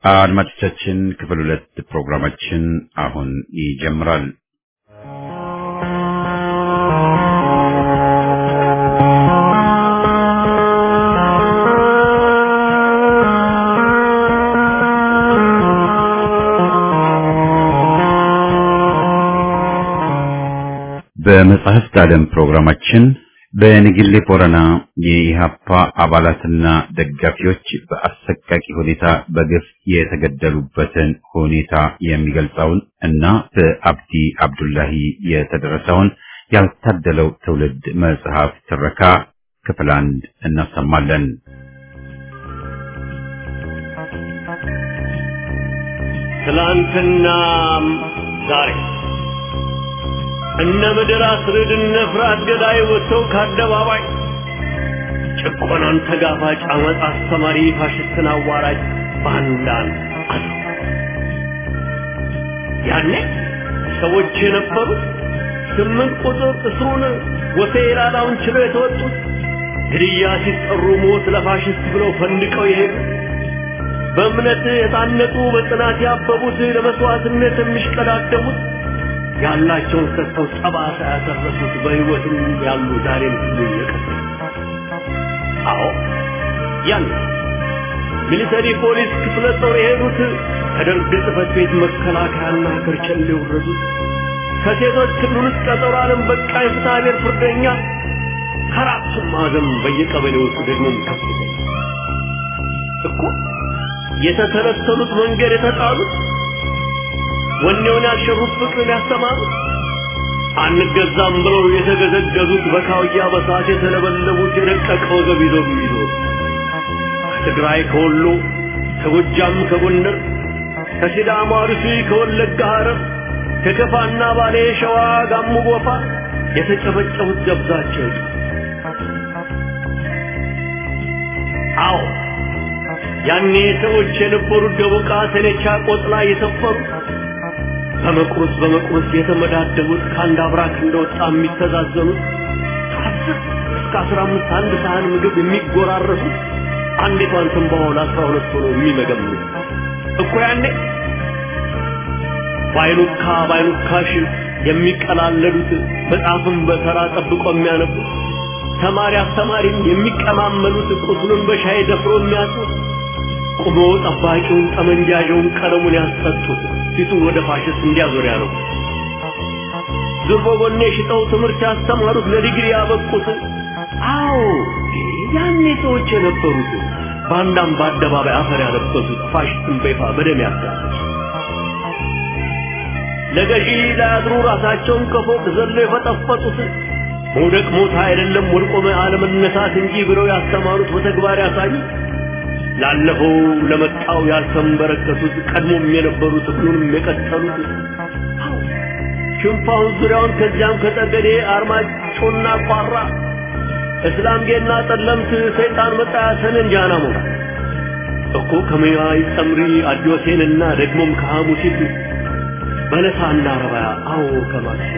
አድማጮቻችን ክፍል ሁለት ፕሮግራማችን አሁን ይጀምራል። በመጽሐፍት ዓለም ፕሮግራማችን በንግሌ ቦረና የኢሃፓ አባላትና ደጋፊዎች በአሰቃቂ ሁኔታ በግፍ የተገደሉበትን ሁኔታ የሚገልጸውን እና በአብዲ አብዱላሂ የተደረሰውን ያልታደለው ትውልድ መጽሐፍ ትረካ ክፍል አንድ እናሰማለን። ትላንትናም ዛሬ እነ ምድር አስርድ እነ ፍርሃት ገዳይ ወጥተው ከአደባባይ ጭቆናን ተጋፋጭ አመፅ አስተማሪ ፋሽስትን አዋራጅ ባንዳን አሉ። ያኔ ሰዎች የነበሩት ስምንት ቁጥር እስሩን ወሴ ኢላላውን ችለው የተወጡት ግድያ ሲጠሩ ሞት ለፋሽስት ብለው ፈንድቀው የሄዱት በእምነት የታነጡ በጽናት ያበቡት ለመስዋዕትነት የሚሽቀዳደሙት ያላቸውን ሰጥተው ጠባሳ ያተረፉት በሕይወትም ያሉ ዛሬም ሁሉ እየቀጠሉ አዎ ያን ሚሊተሪ ፖሊስ ክፍለ ጦር የሄዱት ከደርግ ጽሕፈት ቤት መከላከያና ከርቸሌ የወረዱት ከሴቶች ክልል ውስጥ ቀጠሮ ዓለም በቃ የፍትሐ ብሔር ፍርደኛ ከአራቱም ማዕዘን በየቀበሌው ውስጥ ደግሞም ከፍተኛ እኮ የተተለተሉት መንገድ የተጣሉት ወኔውን ያልሸሩት ፍቅርን ያስተማሩት አንገዛም ብለው የተገዘገዙት በካውያ በሳት የተለበለቡት የደቀቀ ወገብ ይዘው የሚዞሩ ከትግራይ ከወሎ ከጎጃም ከጎንደር ከሲዳማ አርሲ ከወለጋ ሐረር ከከፋና ባሌ ሸዋ ጋሞ ጎፋ የተጨበጨቡት ገብዛቸው አዎ ያኔ ሰዎች የነበሩት ደቡቃ ሰኔቻ ቆጥላ የሰፈሩት በመቁረስ በመቁረስ የተመዳደቡት ከአንድ አብራክ እንደወጣ የሚተዛዘኑት ከአስር እስከ አስራ አምስት አንድ ሳህን ምግብ የሚጎራረሱት አንዲቷን ትንባሆ ለአስራ ሁለት ሆኖ የሚመገምኑት እኮ ያኔ ባይኑካ ባይኑካሽ የሚቀላለዱት መጽሐፍን በተራ ጠብቆ የሚያነቡት ተማሪ አስተማሪም የሚቀማመሉት ቁስሉን በሻይ ደፍሮ የሚያጡት ቁሞ ጠባቂውን ጠመንጃዣውን ቀለሙን ያስሰጡት ፊቱን ወደ ፋሽስት እንዲያዞር ያለው ዙርቦ ጎኔ ሽጠው ትምህርት ያስተማሩት ለዲግሪ ያበቁት አዎ ያኔ ሰዎች የነበሩት ባንዳም በአደባባይ አፈር ያለበሱት ፋሽስትን በይፋ በደም ያጋሉት ለገዢ ላያድሩ ራሳቸውን ከፎቅ ዘለው የፈጠፈጡት መውደቅ ሞት አይደለም ወድቆ አለመነሳት እንጂ ብለው ያስተማሩት በተግባር ያሳዩት ላለፈው ለመጣው ያልተንበረከቱት ቀድሞም የነበሩት ሁሉንም የቀጠሉት ሽንፋውን ዙሪያውን ከዚያም ከጠገዴ አርማጮና ቋራ እስላምጌና ጠለምት ሰይጣን መጣ ሰነን ጃና ሞራ እኮ ከመያይ ጸምሪ አዲዮሴንና ደግሞም ከሐሙሲት በለሳና ረባያ አዎ ከማክሴ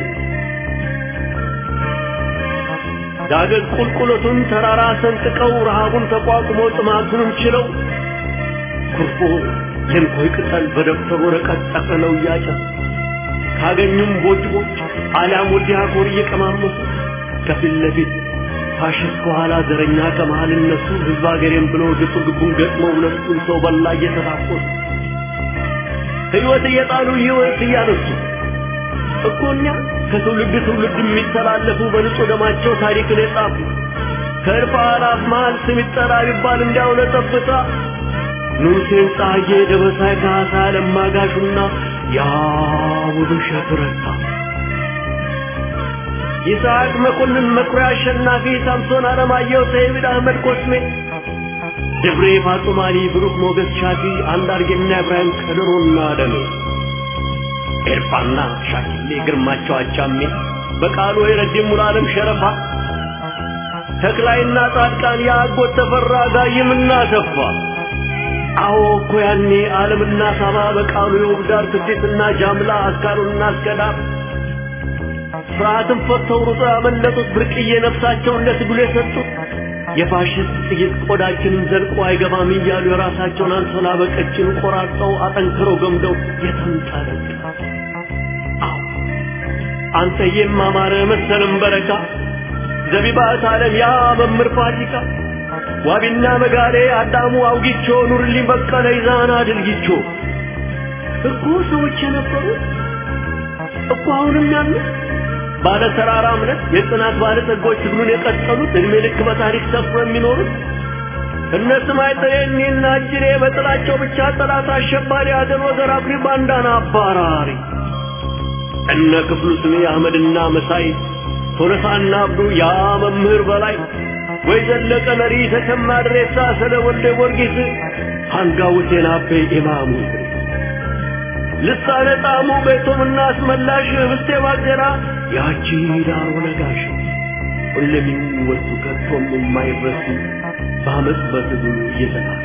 ዳገት ቁልቁለቱን ተራራ ሰንጥቀው ረሃቡን ተቋቁሞ ጥማቱንም ችለው ኩርፎ የንኮይ ቅጠል በደብተር ወረቀት ጠቅልለው እያጨሱ ካገኙም ቦጭ ቦጭ አሊያም ወዲያ ኮር እየቀማመሱ ከፊት ለፊት ፋሽስት ከኋላ ዘረኛ ከመሃል እነሱ ህዝብ አገሬም ብሎ ግጡ ግቡን ገጥመው ሁለቱን ሰው በላ እየተታኮሱ ሕይወት እየጣሉ ሕይወት እያነሱ እኮ እኛ ከትውልድ ትውልድ የሚተላለፉ በንጹህ ደማቸው ታሪክን የጻፉ ከእልፍ አላፍ መሃል ስም ይጠራ ቢባል እንዲያው ለጠብታ ንጉሴን ጻጌ ደበሳይ ካሳ ለማጋሹና ያ ውብሸት ረታ ይስሐቅ መኮንን መኩሪያ አሸናፊ ሳምሶን አለማየሁ ሰይድ አህመድ ኮስሜ ደብሬ ፋጡማሊ ብሩክ ሞገስ ሻፊ አንዳርጌና ኢብራሂም ከድሮና ደሜ ኤርፋና ሻኪሌ ግርማቸው አቻሜ በቃሉ የረዲ ሙሉዓለም ሸረፋ ተክላይና ጻድቃን የአጎት ተፈራ ጋይምና ተፋ አዎ እኮ ያኔ ዓለምና ሳባ በቃሉ የውብዳር ትዴትና ጃምላ አስካሩና አስከዳር ፍርሃትን ፈተው ሩጦ ያመለጡት ብርቅዬ ነፍሳቸውን ለትግሉ የሰጡት የፋሽስት ጥይት ቆዳችንን ዘልቆ አይገባም እያሉ የራሳቸውን አንሶላ በቀጭን ቆራርጠው አጠንክረው ገምደው የተንጠለጠ አንተ የማማረ መሰለም በረካ ዘቢባት ዓለም ያ መምር ፋሲካ ዋቢና መጋሌ አዳሙ አውጊቾ ኑርልኝ በቀለ ይዛና ድልጊቾ እኮ ሰዎች የነበሩት እኮ አሁንም ያሉት ባለ ተራራ እምነት የጽናት ባለ ጸጎች ትግሉን የቀጠሉት እድሜ ልክ በታሪክ ሰፍሮ የሚኖሩት እነ ስማይ ጥሬኔና እጅሬ በጥላቸው ብቻ ጠላት አሸባሪ አገር ወገር አኩሪ ባንዳና አባራሪ እነ ክፍሉ ስሜ አህመድና መሳይ ቶለሳና አብዱ ያ መምህር በላይ ወይ ዘለቀ መሪ ተሰማ ድሬሳ ስለ ወልደ ጊዮርጊስ አንጋው ሁሴን አቤ ኢማሙ ልሳነ ጣሙ ቤቶምና አስመላሽ ህብስቴ ባልቴራ ያቺ ዳሮ ነጋሽ ሁሌም የሚወሱ ከቶም የማይረሱ በአመፅ በትግሉ እየተናሉ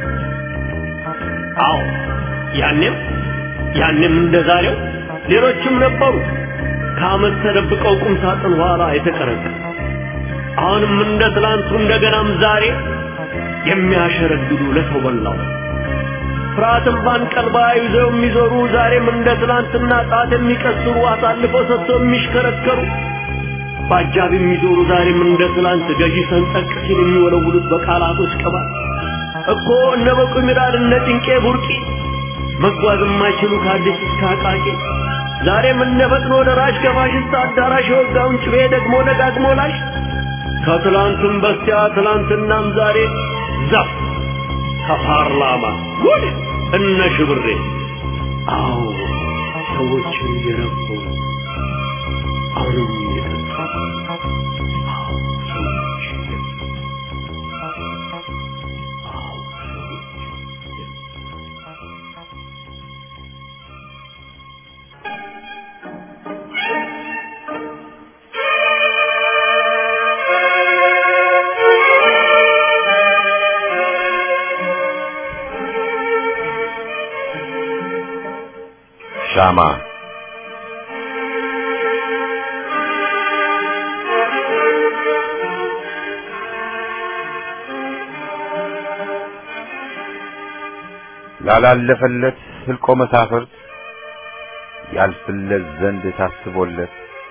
አዎ ያኔም ያኔም እንደ ዛሬው ሌሎችም ነበሩ ከአመት ተደብቀው ቁም ሳጥን ኋላ የተቀረቀ አሁንም እንደ ትላንቱ እንደገናም ዛሬ የሚያሸረግዱ ለሰው በላው ፍርሃትን ባንቀልባ ይዘው የሚዞሩ ዛሬም እንደ ትላንትና ጣት የሚቀስሩ አሳልፈው ሰጥተው የሚሽከረከሩ በአጃብ የሚዞሩ ዛሬም እንደ ትላንት ገዢ ሰንጠቅ ሲል የሚወለውሉት በቃላቶች ቅባት እኮ እነ በቁ ሚራድ እነ ጭንቄ ቡርቂ መጓዝ የማይችሉ ከአዲስ እስከ አቃቂ ዛሬም እነ ፈጥኖ ደራሽ ከፋሽስት አዳራሽ የወጋውን ጭቤ ደግሞ ደጋግሞ ላሽ ከትላንትም በስቲያ ትላንትናም ዛሬ ዛፍ ከፓርላማ ጉድ እነ ሽብሬ አዎ ሰዎች የረፉ አሁንም የጠጡ አዎ ሰዎች አዎ ሰዎች ሻማ ላላለፈለት ህልቆ መሳፍርት ያልፍለት ዘንድ ታስቦለት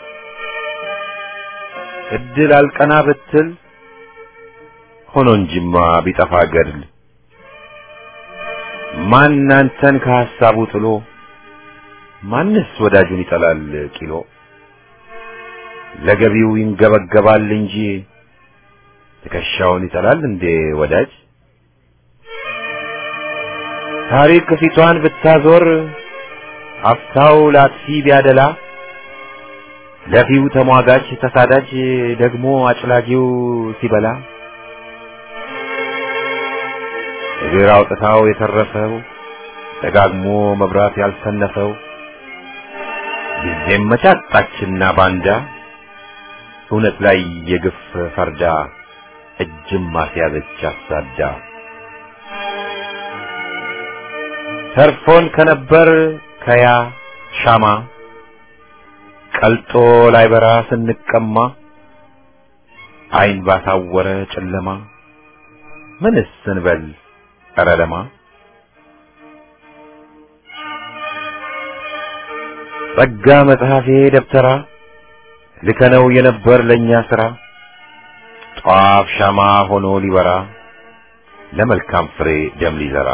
እድል አልቀና ብትል ሆኖ እንጂማ ቢጠፋ ገድል ማን አንተን ከሐሳቡ ጥሎ ማንስ ወዳጁን ይጠላል ቂሎ ለገቢው ይንገበገባል እንጂ ትከሻውን ይጠላል እንዴ ወዳጅ ታሪክ ፊቷን ብታዞር አፍታው ላጥፊ ቢያደላ ለፊው ተሟጋች ተሳዳጅ ደግሞ አጭላጊው ሲበላ እግር አውጥታው የተረፈው ደጋግሞ መብራት ያልሰነፈው ጊዜም መቻጣችና ባንዳ እውነት ላይ የግፍ ፈርዳ እጅም ማስያዘች አሳዳ ተርፎን ከነበር ከያ ሻማ ቀልጦ ላይበራ ስንቀማ አይን ባሳወረ ጨለማ ምንስ እንበል ኧረ ለማ ጸጋ መጽሐፌ ደብተራ ልከነው የነበር ለእኛ ሥራ ጧፍ ሻማ ሆኖ ሊበራ ለመልካም ፍሬ ደም ሊዘራ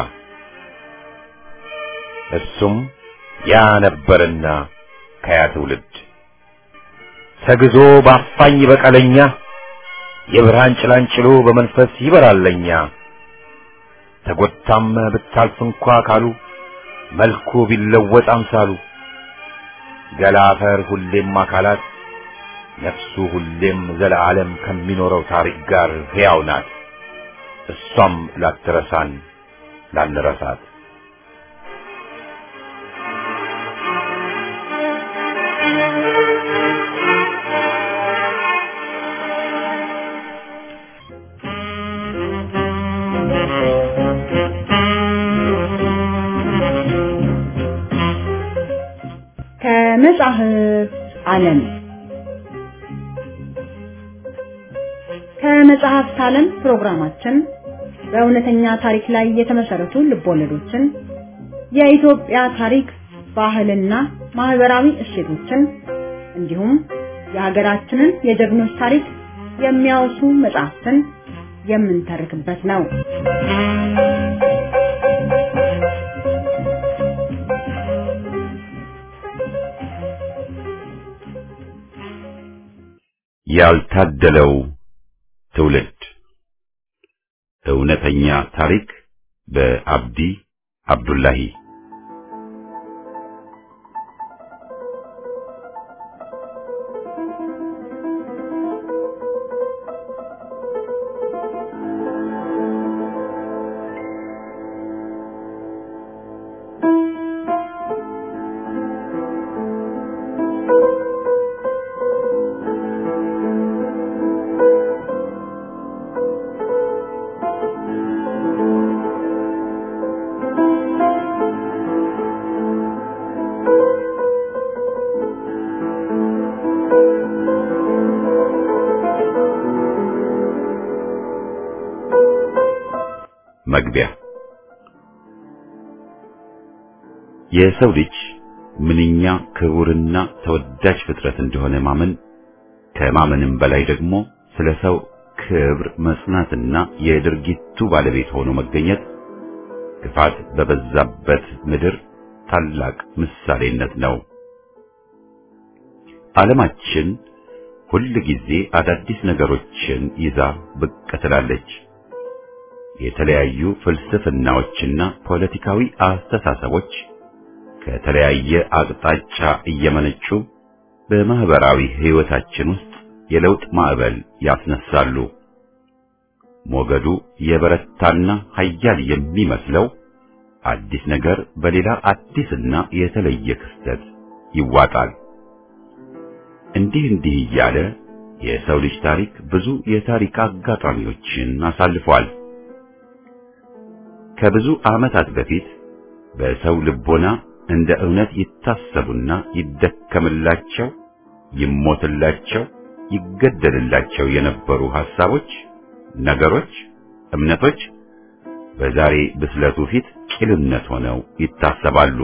እሱም ያ ነበርና ከያ ትውልድ ተግዞ ባፋኝ በቀለኛ የብርሃን ጭላንጭሎ በመንፈስ ይበራለኛ ተጎታም ብታልፍ እንኳ ካሉ መልኩ ቢለወጥ አምሳሉ ገላ አፈር ሁሌም አካላት ነፍሱ ሁሌም ዘለዓለም ከሚኖረው ታሪክ ጋር ሕያው ናት። እሷም ላትረሳን ላንረሳት ከመጻሕፍት ዓለም የመጽሐፍት ዓለም ፕሮግራማችን በእውነተኛ ታሪክ ላይ የተመሰረቱ ልቦለዶችን፣ የኢትዮጵያ ታሪክ፣ ባህልና ማህበራዊ እሴቶችን እንዲሁም የሀገራችንን የጀግኖች ታሪክ የሚያወሱ መጽሐፍትን የምንተርክበት ነው። ያልታደለው ትውልድ እውነተኛ ታሪክ በአብዲ አብዱላሂ መግቢያ የሰው ልጅ ምንኛ ክቡርና ተወዳጅ ፍጥረት እንደሆነ ማመን ከማመንም በላይ ደግሞ ስለ ሰው ክብር መጽናትና የድርጊቱ ባለቤት ሆኖ መገኘት ክፋት በበዛበት ምድር ታላቅ ምሳሌነት ነው። ዓለማችን ሁል ጊዜ አዳዲስ ነገሮችን ይዛ ብቅ ትላለች። የተለያዩ ፍልስፍናዎችና ፖለቲካዊ አስተሳሰቦች ከተለያየ አቅጣጫ እየመነጩ በማህበራዊ ሕይወታችን ውስጥ የለውጥ ማዕበል ያስነሳሉ። ሞገዱ የበረታና ኃያል የሚመስለው አዲስ ነገር በሌላ አዲስና የተለየ ክስተት ይዋጣል። እንዲህ እንዲህ እያለ የሰው ልጅ ታሪክ ብዙ የታሪክ አጋጣሚዎችን አሳልፏል። ከብዙ ዓመታት በፊት በሰው ልቦና እንደ እውነት ይታሰቡና ይደከምላቸው፣ ይሞትላቸው፣ ይገደልላቸው የነበሩ ሐሳቦች፣ ነገሮች፣ እምነቶች በዛሬ ብስለቱ ፊት ቂልነት ሆነው ይታሰባሉ።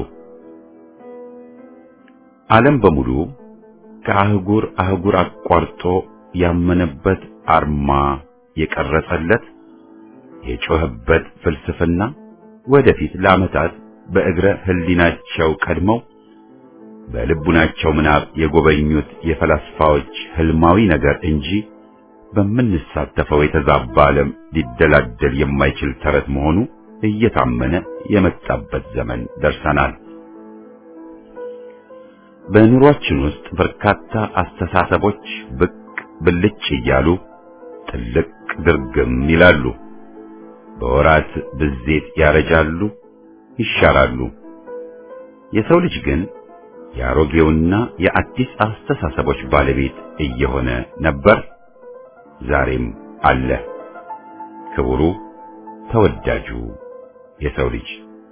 ዓለም በሙሉ ከአህጉር አህጉር አቋርጦ ያመነበት አርማ የቀረጸለት የጮህበት ፍልስፍና ወደፊት ለዓመታት በእግረ ህሊናቸው ቀድመው በልቡናቸው ምናብ የጎበኙት የፈላስፋዎች ህልማዊ ነገር እንጂ በምንሳተፈው የተዛባ ዓለም ሊደላደል የማይችል ተረት መሆኑ እየታመነ የመጣበት ዘመን ደርሰናል። በኑሯችን ውስጥ በርካታ አስተሳሰቦች ብቅ ብልጭ እያሉ ጥልቅ ድርግም ይላሉ። በወራት ብዜት ያረጃሉ፣ ይሻራሉ። የሰው ልጅ ግን የአሮጌውና የአዲስ አስተሳሰቦች ባለቤት እየሆነ ነበር፣ ዛሬም አለ። ክቡሩ ተወዳጁ የሰው ልጅ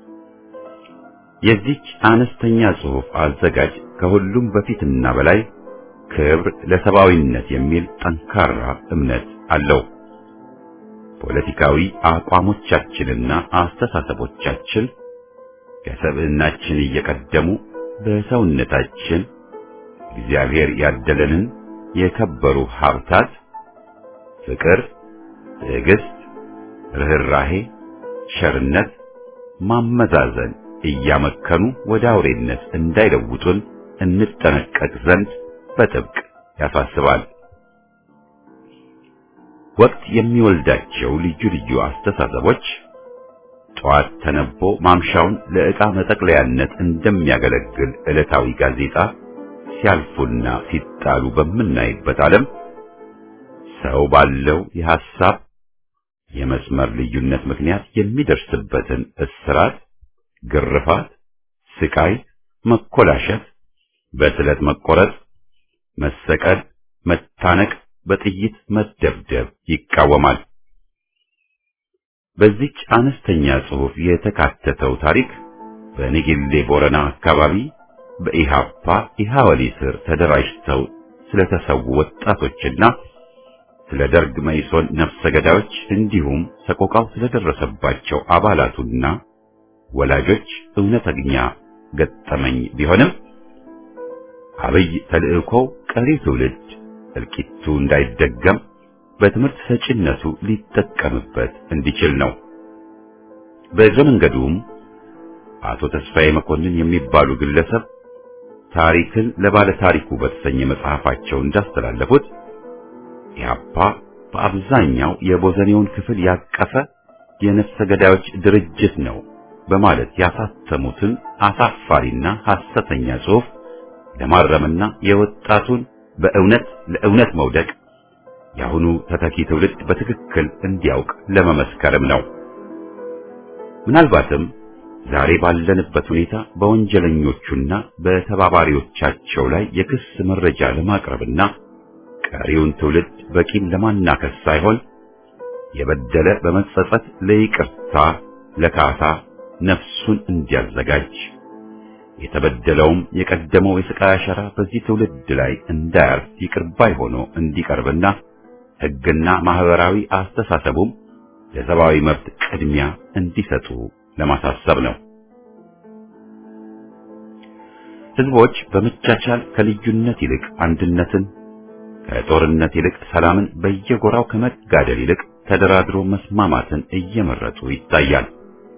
የዚች አነስተኛ ጽሑፍ አዘጋጅ ከሁሉም በፊትና በላይ ክብር ለሰብአዊነት የሚል ጠንካራ እምነት አለው። ፖለቲካዊ አቋሞቻችንና አስተሳሰቦቻችን ከሰብዕናችን እየቀደሙ በሰውነታችን እግዚአብሔር ያደለንን የከበሩ ሀብታት ፍቅር፣ ትዕግስት፣ ርህራሄ፣ ቸርነት፣ ማመዛዘን እያመከኑ ወደ አውሬነት እንዳይለውጡን እንጠነቀቅ ዘንድ በጥብቅ ያሳስባል። ወቅት የሚወልዳቸው ልዩ ልዩ አስተሳሰቦች ጠዋት ተነቦ ማምሻውን ለዕቃ መጠቅለያነት እንደሚያገለግል ዕለታዊ ጋዜጣ ሲያልፉና ሲጣሉ በምናይበት ዓለም ሰው ባለው የሐሳብ የመስመር ልዩነት ምክንያት የሚደርስበትን እስራት፣ ግርፋት፣ ስቃይ፣ መኮላሸት፣ በስለት መቆረጥ፣ መሰቀል፣ መታነቅ፣ በጥይት መደብደብ ይቃወማል። በዚች አነስተኛ ጽሑፍ የተካተተው ታሪክ በንጌሌ ቦረና አካባቢ በኢሃፓ ኢሃወሊ ስር ተደራጅተው ስለተሰዉ ወጣቶችና ስለ ደርግ መኢሶን ነፍሰ ገዳዮች እንዲሁም ሰቆቃው ስለደረሰባቸው አባላቱና ወላጆች እውነተኛ ገጠመኝ ቢሆንም አብይ ተልእኮው ቀሪ ትውልድ እልቂቱ እንዳይደገም በትምህርት ሰጪነቱ ሊጠቀምበት እንዲችል ነው። በእግረ መንገዱም አቶ ተስፋዬ መኮንን የሚባሉ ግለሰብ ታሪክን ለባለ ታሪኩ በተሰኘ መጽሐፋቸው እንዳስተላለፉት ኢህአፓ በአብዛኛው የቦዘኔውን ክፍል ያቀፈ የነፍሰ ገዳዮች ድርጅት ነው በማለት ያሳተሙትን አሳፋሪና ሐሰተኛ ጽሑፍ ለማረምና የወጣቱን በእውነት ለእውነት መውደቅ የአሁኑ ተተኪ ትውልድ በትክክል እንዲያውቅ ለመመስከርም ነው። ምናልባትም ዛሬ ባለንበት ሁኔታ በወንጀለኞቹና በተባባሪዎቻቸው ላይ የክስ መረጃ ለማቅረብና ቀሪውን ትውልድ በቂም ለማናከስ ሳይሆን የበደለ በመጸጸት ለይቅርታ ለካሳ ነፍሱን እንዲያዘጋጅ የተበደለውም የቀደመው የስቃይ አሻራ በዚህ ትውልድ ላይ እንዳያርፍ ይቅር ባይ ሆኖ እንዲቀርብና ሕግና ማህበራዊ አስተሳሰቡም ለሰብአዊ መብት ቅድሚያ እንዲሰጡ ለማሳሰብ ነው። ህዝቦች በመቻቻል ከልዩነት ይልቅ አንድነትን፣ ከጦርነት ይልቅ ሰላምን፣ በየጎራው ከመጋደል ይልቅ ተደራድሮ መስማማትን እየመረጡ ይታያል።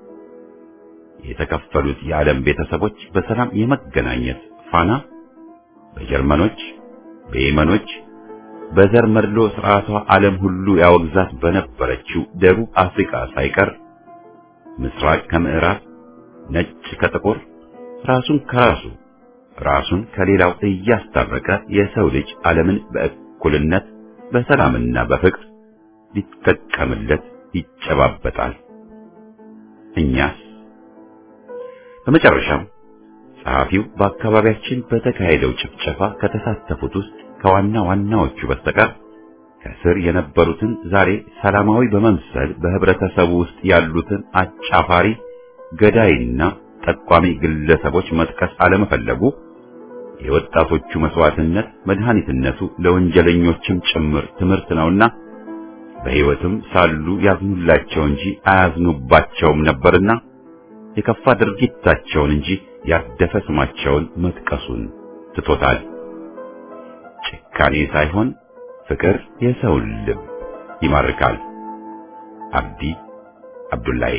የተከፈሉት የዓለም ቤተሰቦች በሰላም የመገናኘት ፋና በጀርመኖች፣ በየመኖች በዘር መድሎ ስርዓቷ ዓለም ሁሉ ያወግዛት በነበረችው ደቡብ አፍሪካ ሳይቀር ምስራቅ ከምዕራብ፣ ነጭ ከጥቁር፣ ራሱን ከራሱ ራሱን ከሌላው እያስታረቀ የሰው ልጅ ዓለምን በእኩልነት በሰላምና በፍቅር ሊጠቀምለት ይጨባበጣል። እኛስ? በመጨረሻም ጸሐፊው በአካባቢያችን በተካሄደው ጭፍጨፋ ከተሳተፉት ውስጥ ከዋና ዋናዎቹ በስተቀር ከስር የነበሩትን ዛሬ ሰላማዊ በመምሰል በህብረተሰቡ ውስጥ ያሉትን አጫፋሪ ገዳይና ጠቋሚ ግለሰቦች መጥቀስ አለመፈለጉ የወጣቶቹ መስዋዕትነት መድኃኒትነቱ ለወንጀለኞችም ጭምር ትምህርት ነውና በሕይወትም ሳሉ ያዝኑላቸው እንጂ አያዝኑባቸውም ነበርና የከፋ ድርጊታቸውን እንጂ ያደፈ ስማቸውን መጥቀሱን ትቶታል። ጭካኔ ሳይሆን ፍቅር የሰውን ልብ ይማርካል። አብዲ አብዱላሂ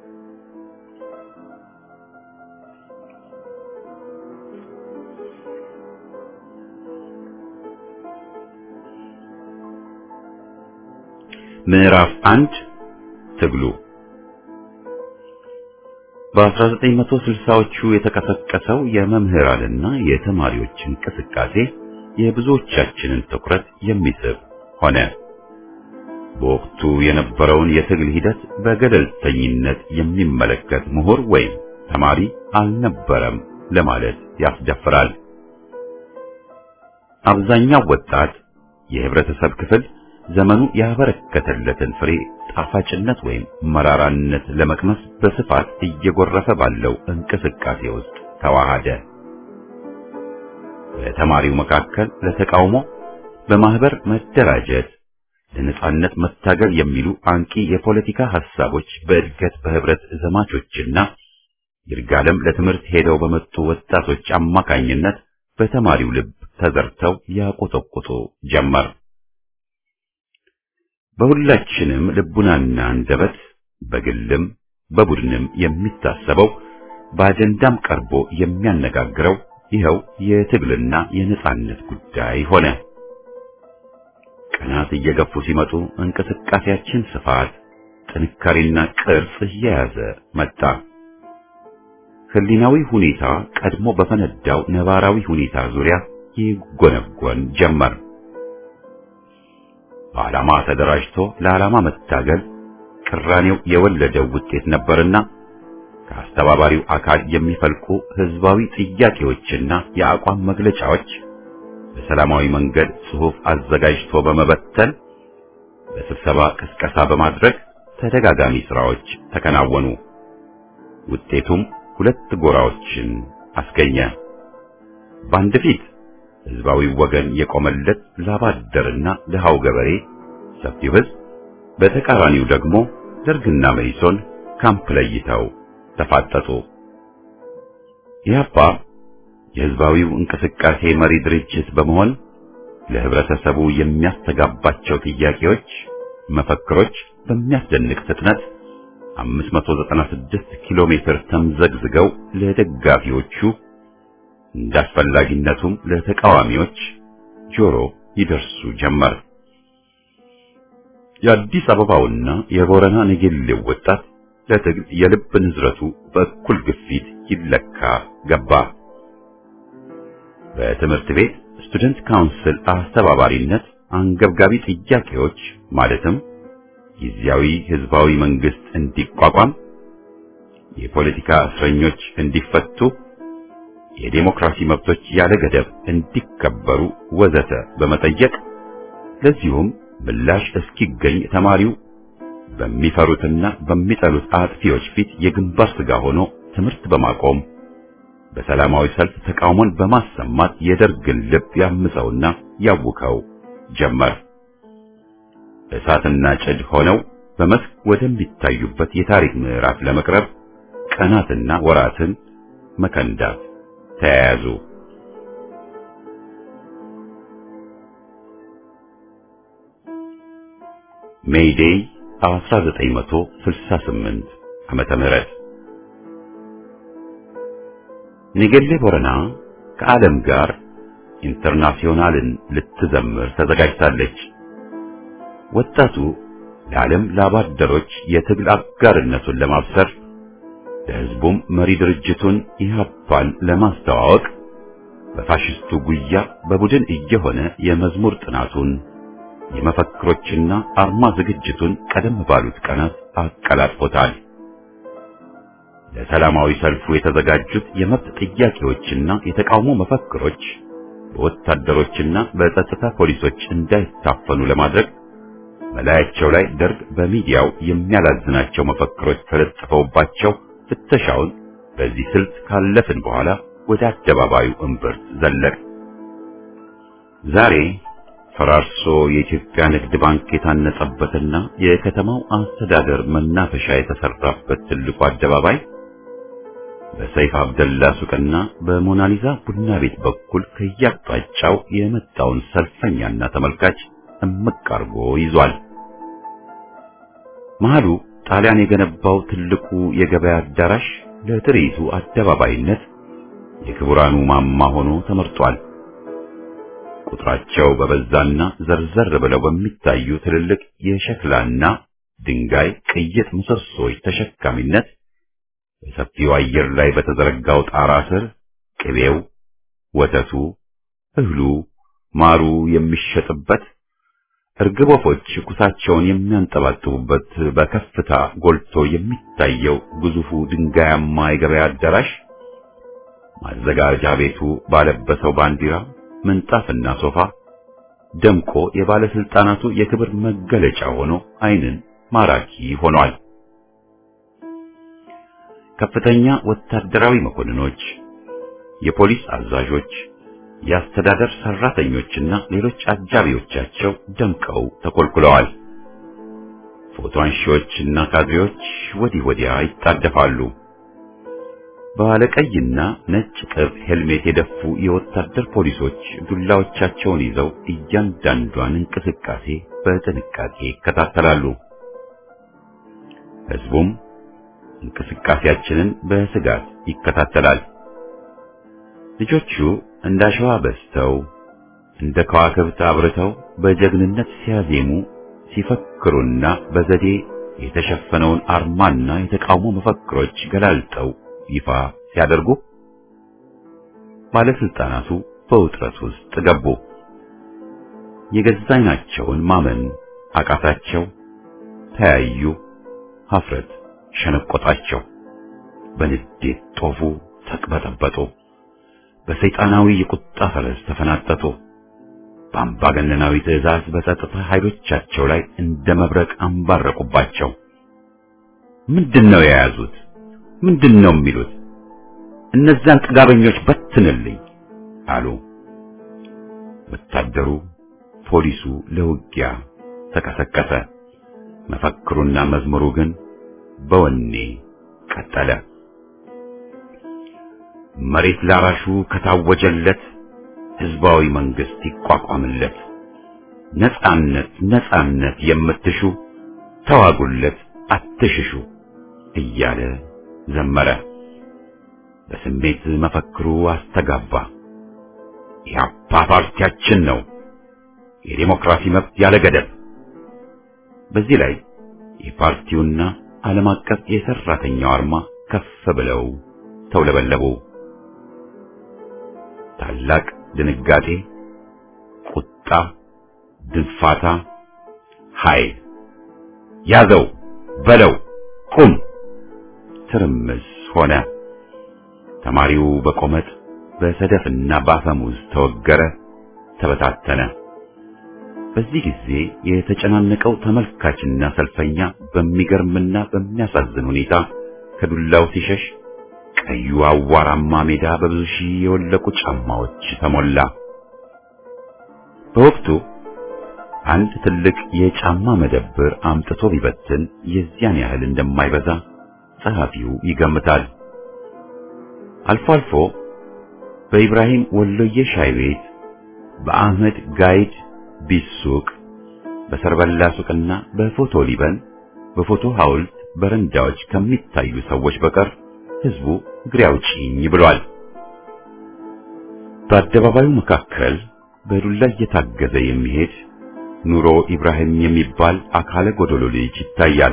ምዕራፍ አንድ ትግሉ በ1960ዎቹ የተቀሰቀሰው የመምህራንና የተማሪዎች እንቅስቃሴ የብዙዎቻችንን ትኩረት የሚስብ ሆነ። በወቅቱ የነበረውን የትግል ሂደት በገለልተኝነት የሚመለከት ምሁር ወይም ተማሪ አልነበረም ለማለት ያስደፍራል። አብዛኛው ወጣት የህብረተሰብ ክፍል ዘመኑ ያበረከተለትን ፍሬ ጣፋጭነት ወይም መራራነት ለመቅመስ በስፋት እየጎረፈ ባለው እንቅስቃሴ ውስጥ ተዋሃደ። በተማሪው መካከል ለተቃውሞ በማህበር መደራጀት፣ ለነጻነት መታገል የሚሉ አንቂ የፖለቲካ ሐሳቦች በእድገት በህብረት ዘማቾችና ይርጋለም ለትምህርት ሄደው በመጡ ወጣቶች አማካኝነት በተማሪው ልብ ተዘርተው ያቆጠቁጡ ጀመር። በሁላችንም ልቡናና አንደበት በግልም በቡድንም የሚታሰበው በአጀንዳም ቀርቦ የሚያነጋግረው ይኸው የትግልና የነጻነት ጉዳይ ሆነ። ቀናት እየገፉ ሲመጡ እንቅስቃሴያችን ስፋት፣ ጥንካሬና ቅርጽ እየያዘ መጣ። ህሊናዊ ሁኔታ ቀድሞ በፈነዳው ነባራዊ ሁኔታ ዙሪያ ይጎነጎን ጀመር። በዓላማ ተደራጅቶ ለዓላማ መታገል ቅራኔው የወለደው ውጤት ነበርና ከአስተባባሪው አካል የሚፈልቁ ህዝባዊ ጥያቄዎችና የአቋም መግለጫዎች በሰላማዊ መንገድ ጽሑፍ አዘጋጅቶ በመበተን በስብሰባ ቅስቀሳ በማድረግ ተደጋጋሚ ስራዎች ተከናወኑ። ውጤቱም ሁለት ጎራዎችን አስገኘ። በአንድ ፊት ህዝባዊ ወገን የቆመለት ላባደርና ድሃው ገበሬ ሰፊው ሕዝብ በተቃራኒው ደግሞ ደርግና መኢሶን ካምፕ ለይተው ተፋጠጡ። ኢህአፓ የህዝባዊው እንቅስቃሴ መሪ ድርጅት በመሆን ለህብረተሰቡ የሚያስተጋባቸው ጥያቄዎች፣ መፈክሮች በሚያስደንቅ ፍጥነት 596 ኪሎ ሜትር ተምዘግዝገው ለደጋፊዎቹ እንዳስፈላጊነቱም ለተቃዋሚዎች ጆሮ ይደርሱ ጀመር። የአዲስ አበባውና የቦረና ነገሌው ወጣት ለትግል የልብ ንዝረቱ በእኩል ግፊት ይለካ ገባ። በትምህርት ቤት ስቱደንት ካውንስል አስተባባሪነት አንገብጋቢ ጥያቄዎች ማለትም ጊዜያዊ ህዝባዊ መንግስት እንዲቋቋም፣ የፖለቲካ እስረኞች እንዲፈቱ፣ የዴሞክራሲ መብቶች ያለ ገደብ እንዲከበሩ ወዘተ በመጠየቅ ለዚሁም ምላሽ እስኪገኝ ተማሪው በሚፈሩትና በሚጠሉት አጥፊዎች ፊት የግንባር ስጋ ሆኖ ትምህርት በማቆም በሰላማዊ ሰልፍ ተቃውሞን በማሰማት የደርግን ልብ ያምሰውና ያውከው ጀመር። እሳትና ጭድ ሆነው በመስክ ወደሚታዩበት የታሪክ ምዕራፍ ለመቅረብ ቀናትና ወራትን መከንዳት ተያያዙ። ሜይዴይ 1968 ዓመተ ምህረት ኒገሌ ቦረና ከዓለም ጋር ኢንተርናሽናልን ልትዘምር ተዘጋጅታለች። ወጣቱ ለዓለም ላባደሮች የትግል አጋርነቱን ለማብሰር ለሕዝቡም መሪ ድርጅቱን ኢህአፓን ለማስተዋወቅ በፋሽስቱ ጉያ በቡድን እየሆነ የመዝሙር ጥናቱን የመፈክሮችና አርማ ዝግጅቱን ቀደም ባሉት ቀናት አቀላጥፎታል። ለሰላማዊ ሰልፉ የተዘጋጁት የመብት ጥያቄዎችና የተቃውሞ መፈክሮች በወታደሮችና በጸጥታ ፖሊሶች እንዳይታፈኑ ለማድረግ በላያቸው ላይ ደርግ በሚዲያው የሚያላዝናቸው መፈክሮች ተለጥፈውባቸው ፍተሻውን በዚህ ስልት ካለፍን በኋላ ወደ አደባባዩ እምብርት ዘለቅ። ዛሬ ፈራርሶ የኢትዮጵያ ንግድ ባንክ የታነጸበትና የከተማው አስተዳደር መናፈሻ የተሰራበት ትልቁ አደባባይ በሰይፍ አብደላ ሱቅና በሞናሊዛ ቡና ቤት በኩል ከያቅጣጫው የመጣውን ሰልፈኛና ተመልካች እምቅ አርጎ ይዟል። መሃሉ ጣሊያን የገነባው ትልቁ የገበያ አዳራሽ ለትርኢቱ አደባባይነት የክቡራኑ ማማ ሆኖ ተመርጧል። ቁጥራቸው በበዛና ዘርዘር ብለው በሚታዩ ትልልቅ የሸክላና ድንጋይ ቅይጥ ምሰሶዎች ተሸካሚነት በሰፊው አየር ላይ በተዘረጋው ጣራ ስር ቅቤው፣ ወተቱ፣ እህሉ፣ ማሩ የሚሸጥበት እርግብ ወፎች ኩሳቸውን የሚያንጠባጥቡበት በከፍታ ጎልቶ የሚታየው ግዙፉ ድንጋያማ የገበያ አዳራሽ ማዘጋጃ ቤቱ ባለበሰው ባንዲራ ምንጣፍና ሶፋ ደምቆ የባለስልጣናቱ የክብር መገለጫ ሆኖ ዓይንን ማራኪ ሆኗል። ከፍተኛ ወታደራዊ መኮንኖች፣ የፖሊስ አዛዦች፣ የአስተዳደር ሰራተኞችና ሌሎች አጃቢዎቻቸው ደምቀው ተኮልኩለዋል። ፎቶ አንሺዎችና ካድሬዎች ወዲህ ወዲያ ይጣደፋሉ። ባለቀይና ነጭ ቅብ ሄልሜት የደፉ የወታደር ፖሊሶች ዱላዎቻቸውን ይዘው እያንዳንዷን እንቅስቃሴ በጥንቃቄ ይከታተላሉ። ሕዝቡም እንቅስቃሴያችንን በስጋት ይከታተላል። ልጆቹ እንደ አሸዋ በዝተው እንደ ከዋክብት አብርተው በጀግንነት ሲያዜሙ ሲፈክሩና በዘዴ የተሸፈነውን አርማና የተቃውሞ መፈክሮች ገላልጠው ይፋ ሲያደርጉ ባለስልጣናቱ በውጥረት ውስጥ ገቡ። የገዛ ዓይናቸውን ማመን አቃታቸው። ተያዩ። ሀፍረት ሸነቆጣቸው። በንዴት ጦፉ፣ ተቅበጠበጡ። በሰይጣናዊ የቁጣ ፈረስ ተፈናጠጡ። በአምባገነናዊ ትዕዛዝ በጸጥታ ኃይሎቻቸው ላይ እንደ መብረቅ አንባረቁባቸው። ምንድን ነው የያዙት? ምንድን ነው የሚሉት? እነዛን ጥጋበኞች በትንልኝ አሉ። ወታደሩ፣ ፖሊሱ ለውጊያ ተቀሰቀሰ። መፈክሩና መዝሙሩ ግን በወኔ ቀጠለ። መሬት ላራሹ ከታወጀለት ህዝባዊ መንግስት ይቋቋምለት። ነጻነት ነጻነት የምትሹ ተዋጉለት አትሽሹ እያለ ዘመረ። በስሜት መፈክሩ አስተጋባ። ኢህአፓ ፓርቲያችን ነው፣ የዴሞክራሲ መብት ያለ ገደብ። በዚህ ላይ የፓርቲውና ዓለም አቀፍ የሰራተኛው አርማ ከፍ ብለው ተውለበለቡ። ታላቅ ድንጋጤ፣ ቁጣ፣ ድንፋታ፣ ኃይል፣ ያዘው በለው ቁም፣ ትርምስ ሆነ። ተማሪው በቆመጥ በሰደፍና በአፈሙዝ ተወገረ፣ ተበታተነ። በዚህ ጊዜ የተጨናነቀው ተመልካችና ሰልፈኛ በሚገርምና በሚያሳዝን ሁኔታ ከዱላው ሲሸሽ ቀዩ አዋራማ ሜዳ በብዙ ሺህ የወለቁ ጫማዎች ተሞላ። በወቅቱ አንድ ትልቅ የጫማ መደብር አምጥቶ ቢበትን የዚያን ያህል እንደማይበዛ ጸሐፊው ይገምታል። አልፎ አልፎ በኢብራሂም ወሎዬ ሻይ ቤት፣ በአህመድ ጋይድ ቢሱቅ፣ በሰርበላ ሱቅና በፎቶ ሊበን በፎቶ ሐውልት በረንዳዎች ከሚታዩ ሰዎች በቀር ህዝቡ እግሬ አውጪኝ ብሏል። በአደባባዩ መካከል በዱላ እየታገዘ የሚሄድ ኑሮ ኢብራሂም የሚባል አካለ ጎደሎ ልጅ ይታያል።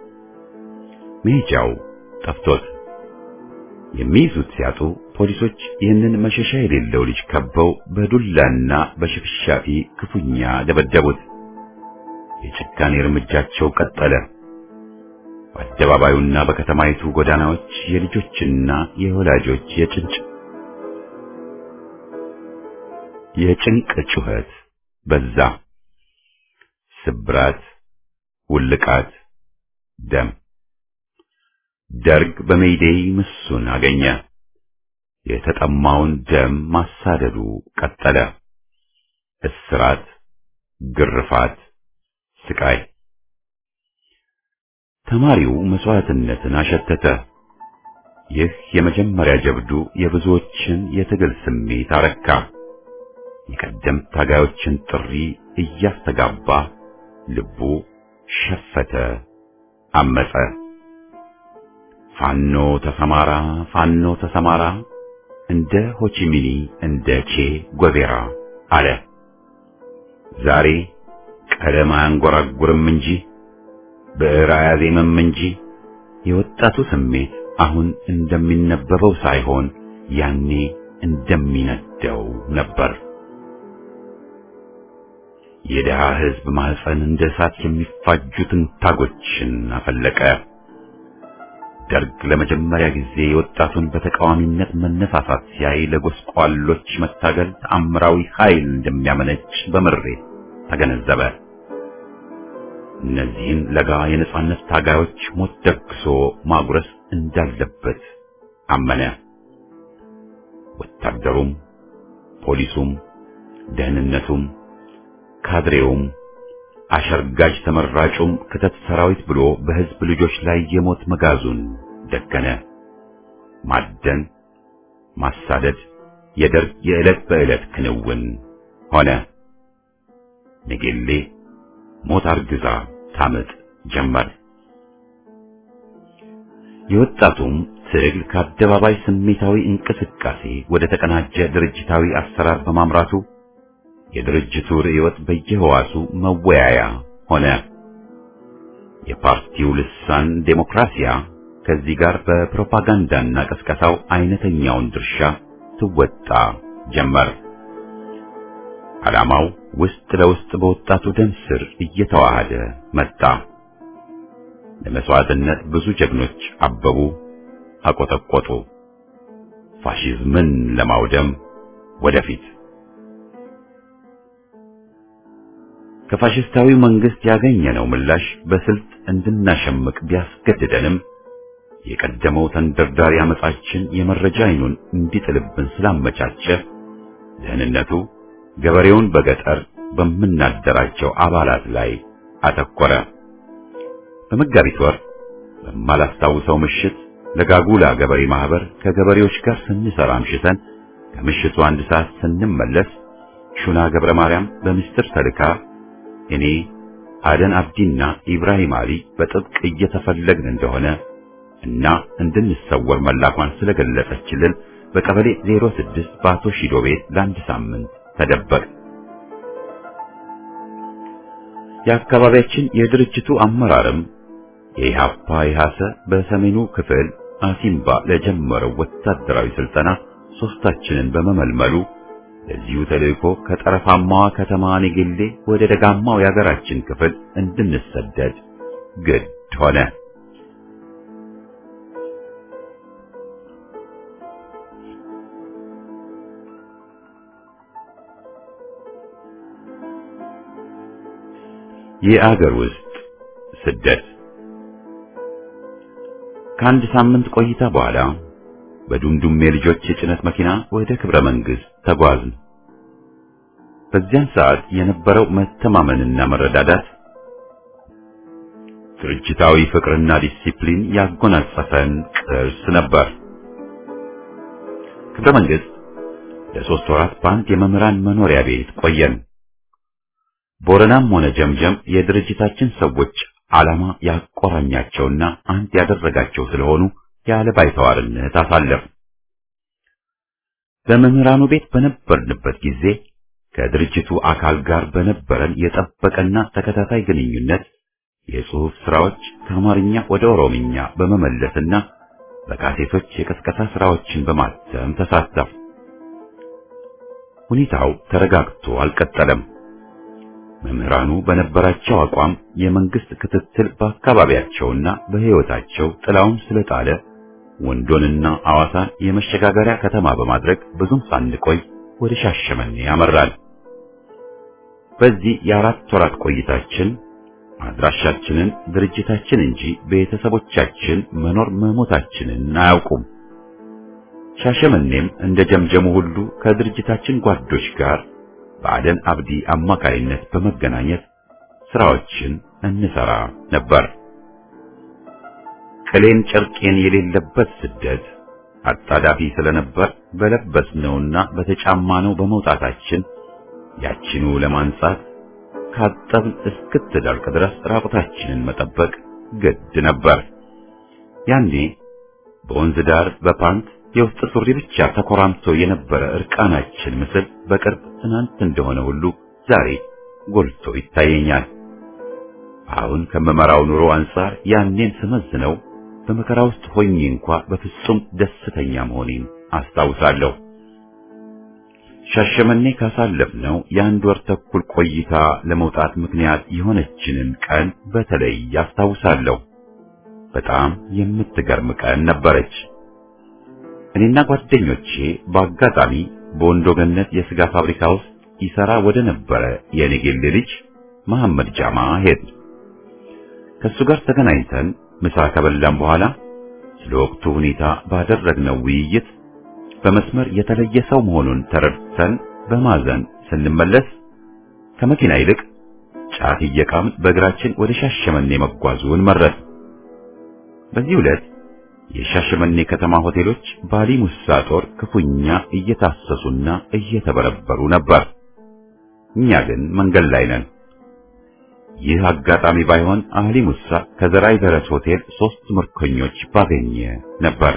መሄጃው ጠፍቶት የሚይዙት ሲያጡ ፖሊሶች ይህንን መሸሻ የሌለው ልጅ ከበው በዱላና በሽፍሻፊ ክፉኛ ደበደቡት። የጭካኔ እርምጃቸው ቀጠለ። በአደባባዩና በከተማይቱ ጎዳናዎች የልጆችና የወላጆች የጭንጭ የጭንቅ ጩኸት በዛ። ስብራት፣ ውልቃት፣ ደም። ደርግ በሜይዴይ ምሱን አገኘ። የተጠማውን ደም ማሳደዱ ቀጠለ። እስራት፣ ግርፋት፣ ስቃይ። ተማሪው መስዋዕትነትን አሸተተ። ይህ የመጀመሪያ ጀብዱ የብዙዎችን የትግል ስሜት አረካ። የቀደምት ታጋዮችን ጥሪ እያስተጋባ ልቡ ሸፈተ፣ አመጸ። ፋኖ ተሰማራ፣ ፋኖ ተሰማራ፣ እንደ ሆቺሚኒ እንደ ቼ ጎቬራ አለ። ዛሬ ቀለም አያንጎራጉርም እንጂ ብዕር አያዜምም እንጂ የወጣቱ ስሜት አሁን እንደሚነበበው ሳይሆን ያኔ እንደሚነደው ነበር። የድሃ ሕዝብ ማህፀን እንደ እሳት የሚፋጁትን ታጎችን አፈለቀ። ደርግ ለመጀመሪያ ጊዜ የወጣቱን በተቃዋሚነት መነሳሳት ሲያይ ለጎስቋሎች መታገል ተአምራዊ ኃይል እንደሚያመነጭ በምሬት ተገነዘበ። እነዚህን ለጋ የነጻነት ታጋዮች ሞት ደግሶ ማጉረስ እንዳለበት አመነ። ወታደሩም፣ ፖሊሱም፣ ደህንነቱም፣ ካድሬውም፣ አሸርጋጅ ተመራጩም ክተት ሰራዊት ብሎ በህዝብ ልጆች ላይ የሞት መጋዙን ደገነ። ማደን፣ ማሳደድ የደርግ የዕለት በዕለት ክንውን ሆነ። ነጌሌ ሞት አርግዛ ታምጥ ጀመር። የወጣቱም ትግል ከአደባባይ ስሜታዊ እንቅስቃሴ ወደ ተቀናጀ ድርጅታዊ አሰራር በማምራቱ የድርጅቱ ርዕዮት በየህዋሱ መወያያ ሆነ። የፓርቲው ልሳን ዴሞክራሲያ ከዚህ ጋር በፕሮፓጋንዳና ቀስቀሳው አይነተኛውን ድርሻ ትወጣ ጀመር። ዓላማው ውስጥ ለውስጥ በወጣቱ ደም ስር እየተዋሃደ መጣ። ለመስዋዕትነት ብዙ ጀግኖች አበቡ፣ አቆጠቆጡ። ፋሺዝምን ለማውደም ወደፊት ከፋሽስታዊው መንግስት ያገኘነው ምላሽ በስልት እንድናሸምቅ ቢያስገድደንም የቀደመው ተንደርዳሪ አመጻችን የመረጃ አይኑን እንዲጥልብን ስላመቻቸ ደህንነቱ ገበሬውን በገጠር በምናደራቸው አባላት ላይ አተኮረ። በመጋቢት ወር በማላስታውሰው ምሽት ለጋጉላ ገበሬ ማህበር ከገበሬዎች ጋር ስንሰራ አምሽተን ከምሽቱ አንድ ሰዓት ስንመለስ ሹና ገብረ ማርያም በምስጢር ተልካ እኔ አደን አብዲና ኢብራሂም አሊ በጥብቅ እየተፈለግን እንደሆነ እና እንድንሰወር መላኳን ስለገለጸችልን በቀበሌ 06 በአቶ ሺዶ ቤት ለአንድ ሳምንት ተደበቅ። የአካባቢያችን የድርጅቱ አመራርም የኢሃፓ ኢሃሰ በሰሜኑ ክፍል አሲምባ ለጀመረው ወታደራዊ ስልጠና ሶስታችንን በመመልመሉ ለዚሁ ተልእኮ ከጠረፋማዋ ከተማ ኔጌሌ ወደ ደጋማው የሀገራችን ክፍል እንድንሰደድ ግድ ሆነ። የአገር ውስጥ ስደት ከአንድ ሳምንት ቆይታ በኋላ በዱምዱሜ ልጆች የጭነት መኪና ወደ ክብረ መንግስት ተጓዝን። በዚያን ሰዓት የነበረው መተማመንና መረዳዳት ድርጅታዊ ፍቅርና ዲሲፕሊን ያጎናጸፈን ቅርስ ነበር። ክብረ መንግስት ለሶስት ወራት በአንድ የመምህራን መኖሪያ ቤት ቆየን። ቦረናም ሆነ ጀምጀም የድርጅታችን ሰዎች ዓላማ ያቆራኛቸውና አንድ ያደረጋቸው ስለሆኑ ያለ ባይተዋርነት አሳለፍ። በመምህራኑ ቤት በነበርንበት ጊዜ ከድርጅቱ አካል ጋር በነበረን የጠበቀና ተከታታይ ግንኙነት የጽሑፍ ስራዎች ከአማርኛ ወደ ኦሮምኛ በመመለስና በካሴቶች የቀስቀሳ ስራዎችን በማተም ተሳተፍ። ሁኔታው ተረጋግቶ አልቀጠለም። መምህራኑ በነበራቸው አቋም የመንግስት ክትትል በአካባቢያቸውና በሕይወታቸው ጥላውን ስለጣለ ወንዶንና አዋሳን የመሸጋገሪያ ከተማ በማድረግ ብዙም ሳንቆይ ወደ ሻሸመኔ ያመራል። በዚህ የአራት ወራት ቆይታችን አድራሻችንን ድርጅታችን እንጂ ቤተሰቦቻችን መኖር መሞታችንን አያውቁም። ሻሸመኔም እንደ ጀምጀሙ ሁሉ ከድርጅታችን ጓዶች ጋር በአደን አብዲ አማካይነት በመገናኘት ስራዎችን እንሰራ ነበር። ቅሌን ጨርቄን የሌለበት ስደት አጣዳፊ ስለነበር በለበስነውና በተጫማነው በመውጣታችን ያችኑ ለማንጻት ካጠብን እስክትደርቅ ድረስ ራቁታችንን መጠበቅ ግድ ነበር። ያኔ በወንዝ ዳር በፓንት የውስጥ ሱሪ ብቻ ተኮራምቶ የነበረ እርቃናችን ምስል በቅርብ ትናንት እንደሆነ ሁሉ ዛሬ ጎልቶ ይታየኛል። አሁን ከምመራው ኑሮ አንጻር ያኔን ስመዝነው በመከራ ውስጥ ሆኜ እንኳ በፍጹም ደስተኛ መሆኔን አስታውሳለሁ። ሻሸመኔ ካሳለፍነው የአንድ ወር ተኩል ቆይታ ለመውጣት ምክንያት የሆነችንን ቀን በተለይ አስታውሳለሁ። በጣም የምትገርም ቀን ነበረች። እኔና ጓደኞቼ በአጋጣሚ በወንዶ ገነት የስጋ ፋብሪካ ውስጥ ይሰራ ወደ ነበረ የኔጌሌ ልጅ መሐመድ ጃማ ሄድ ከሱ ጋር ተገናኝተን ምሳ ከበላን በኋላ ስለ ወቅቱ ሁኔታ ባደረግነው ውይይት በመስመር የተለየ ሰው መሆኑን ተረድተን በማዘን ስንመለስ ከመኪና ይልቅ ጫት እየቃምን በእግራችን ወደ ሻሸመኔ መጓዙን መረጥ። በዚህ ዕለት የሻሸመኔ ከተማ ሆቴሎች ባሊ ሙሳ ጦር ክፉኛ እየታሰሱና እየተበረበሩ ነበር። እኛ ግን መንገድ ላይ ነን። ይህ አጋጣሚ ባይሆን አህሊ ሙሳ ከዘራይ ደረስ ሆቴል ሶስት ምርኮኞች ባገኘ ነበር።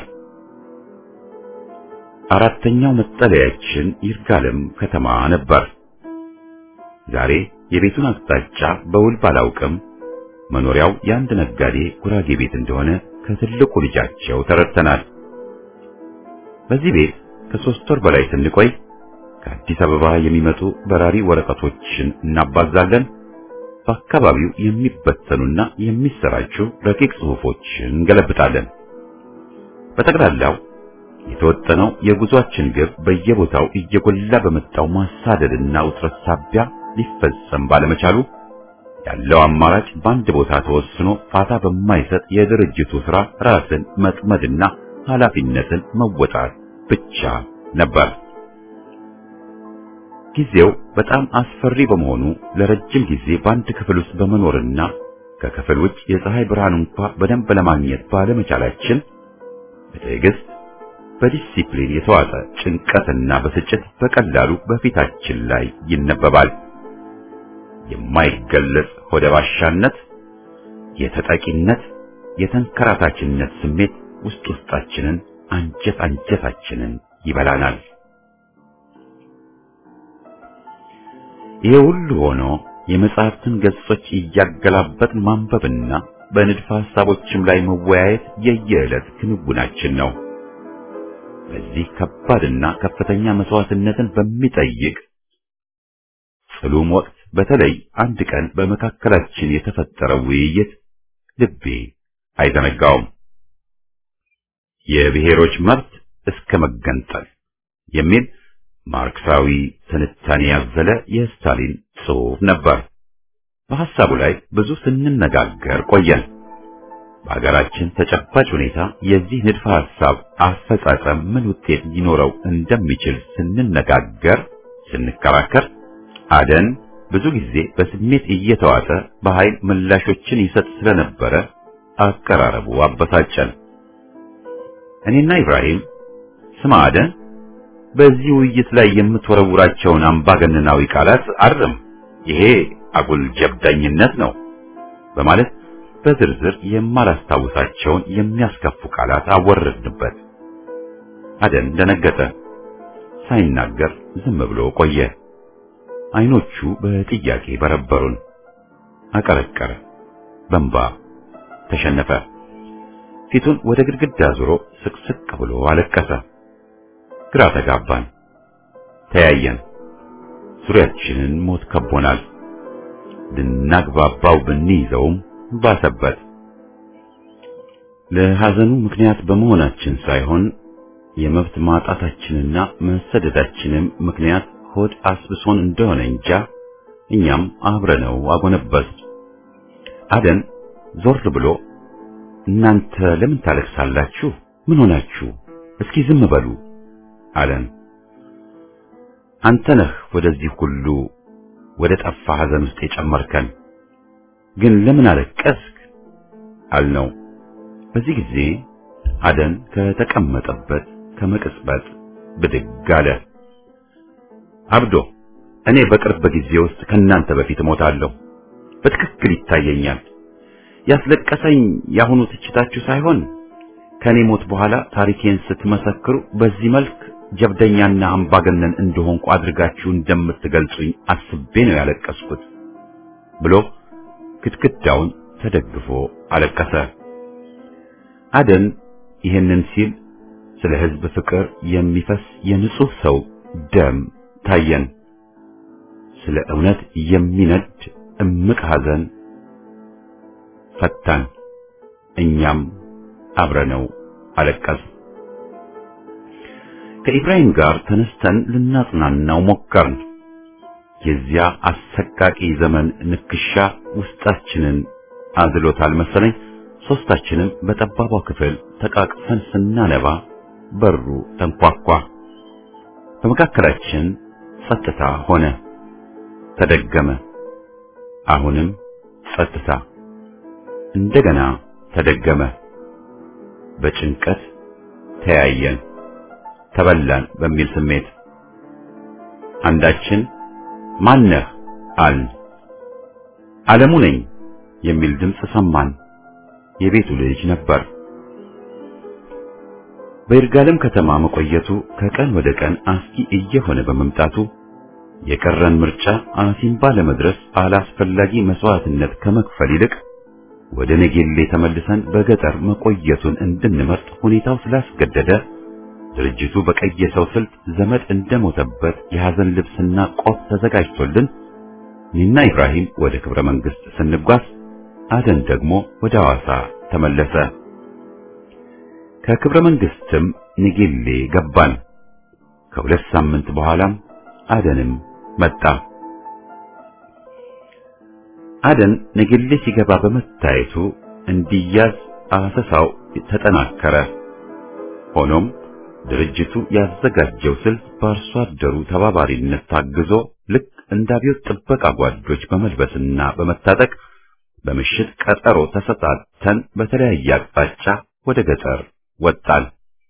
አራተኛው መጠለያችን ይርጋለም ከተማ ነበር። ዛሬ የቤቱን አቅጣጫ በውል ባላውቅም መኖሪያው የአንድ ነጋዴ ጉራጌ ቤት እንደሆነ ከትልቁ ልጃቸው ተረድተናል። በዚህ ቤት ከሶስት ወር በላይ ስንቆይ ከአዲስ አበባ የሚመጡ በራሪ ወረቀቶችን እናባዛለን። በአካባቢው የሚበተኑና የሚሰራጩ ረቂቅ ጽሑፎችን እንገለብጣለን። በጠቅላላው የተወጠነው የጉዟችን ግብ በየቦታው እየጎላ በመጣው ማሳደድና ውጥረት ሳቢያ ሊፈጸም ባለመቻሉ ያለው አማራጭ በአንድ ቦታ ተወስኖ ፋታ በማይሰጥ የድርጅቱ ሥራ ራስን መጥመድና ኃላፊነትን መወጣት ብቻ ነበር። ጊዜው በጣም አስፈሪ በመሆኑ ለረጅም ጊዜ በአንድ ክፍል ውስጥ በመኖርና ከክፍል ውጭ የፀሐይ ብርሃን እንኳ በደንብ ለማግኘት ባለመቻላችን በትዕግስት በዲሲፕሊን የተዋጠ ጭንቀትና ብስጭት በቀላሉ በፊታችን ላይ ይነበባል። የማይገለጽ ሆደ ባሻነት፣ የተጠቂነት፣ የተንከራታችነት ስሜት ውስጥ ውስጣችንን አንጀት አንጀታችንን ይበላናል። ይሄ ሁሉ ሆኖ የመጽሐፍትን ገጾች እያገላበጥ ማንበብና በንድፈ ሐሳቦችም ላይ መወያየት የየዕለት ክንውናችን ነው። በዚህ ከባድና ከፍተኛ መስዋዕትነትን በሚጠይቅ ጽሉም ወቅት በተለይ አንድ ቀን በመካከላችን የተፈጠረው ውይይት ልቤ አይዘነጋውም። የብሔሮች መብት እስከ መገንጠል የሚል ማርክሳዊ ትንታኔ ያዘለ የስታሊን ጽሑፍ ነበር። በሐሳቡ ላይ ብዙ ስንነጋገር ቆየን። በሀገራችን ተጨባጭ ሁኔታ የዚህ ንድፈ ሐሳብ አፈጻጸም ምን ውጤት ሊኖረው እንደሚችል ስንነጋገር፣ ስንከራከር አደን ብዙ ጊዜ በስሜት እየተዋጠ በኃይል ምላሾችን ይሰጥ ስለነበረ አቀራረቡ አበሳጨን። እኔና ኢብራሂም ስማ አደን በዚህ ውይይት ላይ የምትወረውራቸውን አምባገነናዊ ቃላት አርም፣ ይሄ አጉል ጀብዳኝነት ነው በማለት በዝርዝር የማላስታውሳቸውን የሚያስከፉ ቃላት አወረድንበት። አደን ደነገጠ። ሳይናገር ዝም ብሎ ቆየ። አይኖቹ በጥያቄ በረበሩን። አቀረቀረ፣ በንባ ተሸነፈ። ፊቱን ወደ ግድግዳ ዞሮ ስቅስቅ ብሎ አለቀሰ። ግራ ተጋባን፣ ተያየን። ዙሪያችንን ሞት ከቦናል። ልናግባባው ብንይዘውም ባሰበት። ለሐዘኑ ምክንያት በመሆናችን ሳይሆን የመብት ማጣታችንና መሰደዳችንም ምክንያት ሆድ አስብሶን እንደሆነ እንጃ እኛም አብረነው አጎነበስ። አደን ዞር ብሎ እናንተ ለምን ታለቅሳላችሁ? ምን ሆናችሁ? እስኪ ዝም በሉ አለን። አንተ ነህ ወደዚህ ሁሉ ወደ ጠፋ ሐዘን ውስጥ የጨመርከን። ግን ለምን አለቀስክ? አልነው። በዚህ ጊዜ አደን ከተቀመጠበት ከመቅጽበት ብድግ አለ። አብዶ እኔ በቅርብ ጊዜ ውስጥ ከናንተ በፊት እሞታለሁ። በትክክል ይታየኛል። ያስለቀሰኝ ያሁኑ ትችታችሁ ሳይሆን ከኔ ሞት በኋላ ታሪኬን ስትመሰክሩ በዚህ መልክ ጀብደኛና አምባገነን እንደሆንኩ አድርጋችሁ እንደምትገልጹኝ አስቤ ነው ያለቀስኩት ብሎ ግድግዳውን ተደግፎ አለቀሰ። አደን ይህንን ሲል ስለ ሕዝብ ፍቅር የሚፈስ የንጹህ ሰው ደም ታየን። ስለ እውነት የሚነድ እምቅ ሐዘን ፈታን። እኛም አብረነው አለቀስ። ከኢብራሂም ጋር ተነስተን ልናጽናናው ሞከርን። የዚያ አሰቃቂ ዘመን ንክሻ ውስጣችንን አዝሎታል መሰለኝ። ሶስታችንም በጠባቧ ክፍል ተቃቅፈን ስናነባ በሩ ተንኳኳ። በመካከላችን ጸጥታ ሆነ። ተደገመ። አሁንም ጸጥታ። እንደገና ተደገመ። በጭንቀት ተያየን፣ ተበላን በሚል ስሜት አንዳችን ማነህ አልን። ዓለሙ ነኝ የሚል ድምፅ ሰማን። የቤቱ ልጅ ነበር። በይርጋለም ከተማ መቆየቱ ከቀን ወደ ቀን አስጊ እየሆነ በመምጣቱ የቀረን ምርጫ አሲምባ ለመድረስ አላስፈላጊ መስዋዕትነት ከመክፈል ይልቅ ወደ ነጌሌ ተመልሰን በገጠር መቆየቱን እንድንመርጥ ሁኔታው ስላስገደደ ድርጅቱ በቀየሰው ስልት ዘመድ እንደሞተበት የሐዘን ልብስና ቆብ ተዘጋጅቶልን እኔና ኢብራሂም ወደ ክብረ መንግስት ስንጓዝ አደን ደግሞ ወደ ሐዋሳ ተመለሰ። ከክብረ መንግስትም ንጌሌ ገባን። ከሁለት ሳምንት በኋላም አደንም መጣ። አደን ንጌሌ ሲገባ በመታየቱ እንዲያዝ አሰሳው ተጠናከረ። ሆኖም ድርጅቱ ያዘጋጀው ስልት በአርሶ አደሩ ተባባሪነት ታግዞ ልክ እንደ አብዮት ጥበቃ ጓዶች በመልበስና በመታጠቅ በምሽት ቀጠሮ ተሰጣተን በተለያየ አቅጣጫ ወደ ገጠር ወጣን።